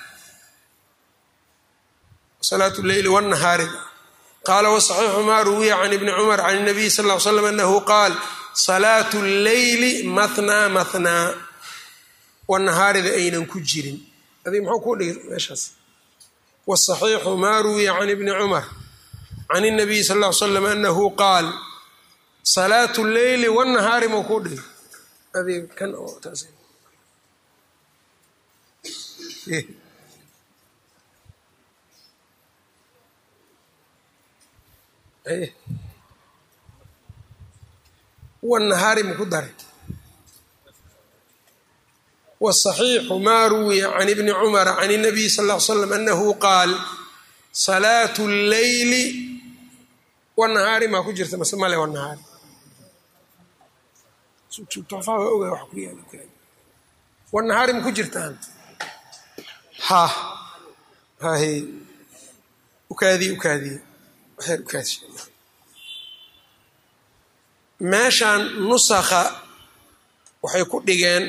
S1: salaat leyli wnahaari qaala wasaxiixu ma ruwiya can ibni cumar can nabiy sal l slam anahu qaal salaatu lleyli mathnaa mathnaa wanahaarida aynan ku jirin adig muxuu kuu dhigay meeshaas wsaxiixu ma ruwiya can ibni cumar can nabiy sal l slam anahu qaal salaatu lleyli wanahaari mau kuu dhigay adig kan oo taas wnahaari maku daray wsaxiixu ma ruwiya can ibni cumara can nabiy sal l slam anahu qaal salaatu lleyli wanahaari maa ku jirta mase male wanahaari wanahaari maku jirtaan ha hahe ukaadiye ukaadiye waxyar ukaadi meeshan nusakha waxay ku dhigeen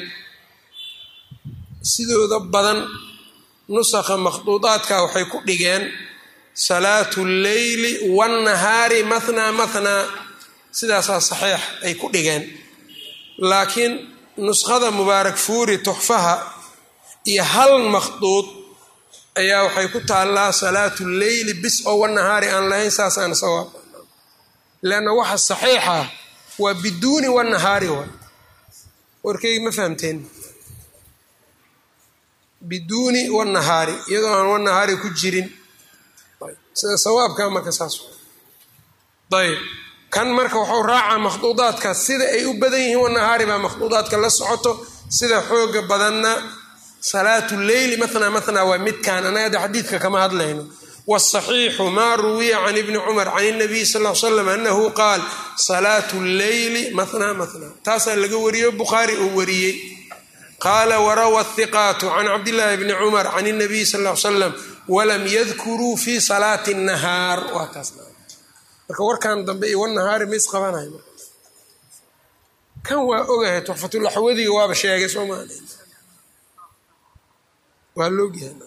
S1: sidooda badan nusakha makhduudaadka waxay ku dhigeen salaatu lleyli wanahaari mathnaa mathnaa sidaasaa saxiix ay ku dhigeen laakiin nuskhada mubaarak fuuri tuxfaha iyo hal makhduud ayaa waxay ku taallaa salaatu lleyli bis oo wanahaari aan lahayn saasaan sawaab leanna waxa saxiixa waa biduuni wanahaari wa warkeygi ma fahamteen biduuni wanahaari iyadoo aan wanahaari ku jirin sida sawaabka marka saas ayb kan marka waxuu raacaa makhduudaadka sida ay u badan yihiin wanahaari baa makhduudaadka la socoto sida xooga badanna salaatu leyli mathnaa mathnaa waa midkaan anaga xadiidka kama hadlayno wsaxiixu ma ruwiya can ibni cumar can اnabiy sal l slam anahu qaal salaatu lleyli mathnaa mathnaa taasaa laga wariyo bukhaari uu wariyey qaala warawa hiqaatu can cabdillaahi bni cumar can اnabiy sal l slam walam yadkuruu fi salaati الnahaar waa taas marka warkan dambe iyo wanahaari ma isqabanay kan waa ogahay tuxfatulaxwadiga waaba sheegay soo maa waa loogyahay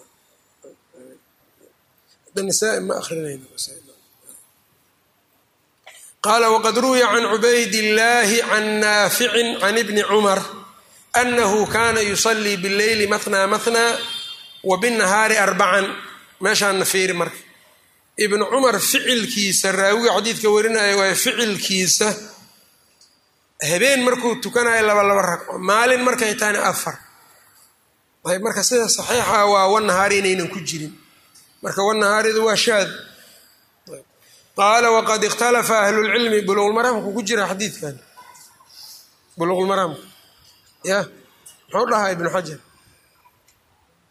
S1: qaala wqad ruwiya can cubayd illaahi can naaficin can ibni cumar anahu kana yusalii billeyli mathnaa mathnaa wa binahaari arbacan meeshaana fiiri marka ibnu cumar ficilkiisa raawiga xadiidka warinaya waa ficilkiisa habeen markuu tukanayo laba laba ragco maalin markay tahayna afar ayb marka sida saxiixa waa wanahaari inaynan ku jirin marka wanahaaridu waa shaad qaala waqad ikhtalafa ahlulcilmi buluqulmaraamku ku jira xadiidkan buluqulmaraamka ya muxuu dhahaa ibnu xajar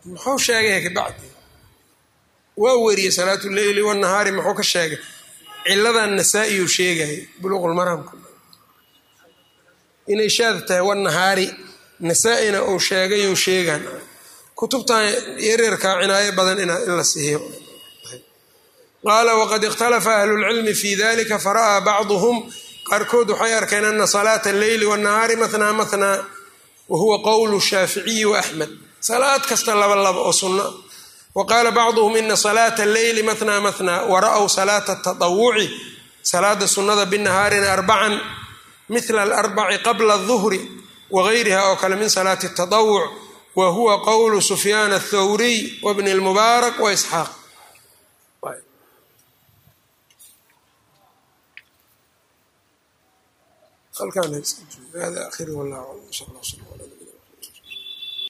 S1: muxuu sheegay kabacdi waa weriyey salaatu leyli wanahaari muxuu ka sheegay ciladan nasaa-iyuu sheegayay buluuqulmaraamka inay shaad tahay wanahaari nasaa-ina uu sheegayuu sheegaan kutubtan yaryarkaa cinaayo badan in la siiyo qaala waqad ikhtalafa ahlulcilmi fi dalika fara'aa bacduhum qaarkood waxay arkeen ana salaata alleyli wanahaari mathnaa mathnaa wahuwa qowlu shaaficiyi waaxmed salaad kasta laba laba oo sunna wa qaala bacduhum ina salaata alleyli mathnaa mathnaa wara'w salaata tatawuci salaada sunnada binahaarina arbacan mila alarbaci qabla aduhri wagayriha oo kale min salaati tatawuc wa huwa qowlu sufyaan athawriy wabni lmubaarak wa isxaaq halkaan hada akhir wallah alam sal allah sal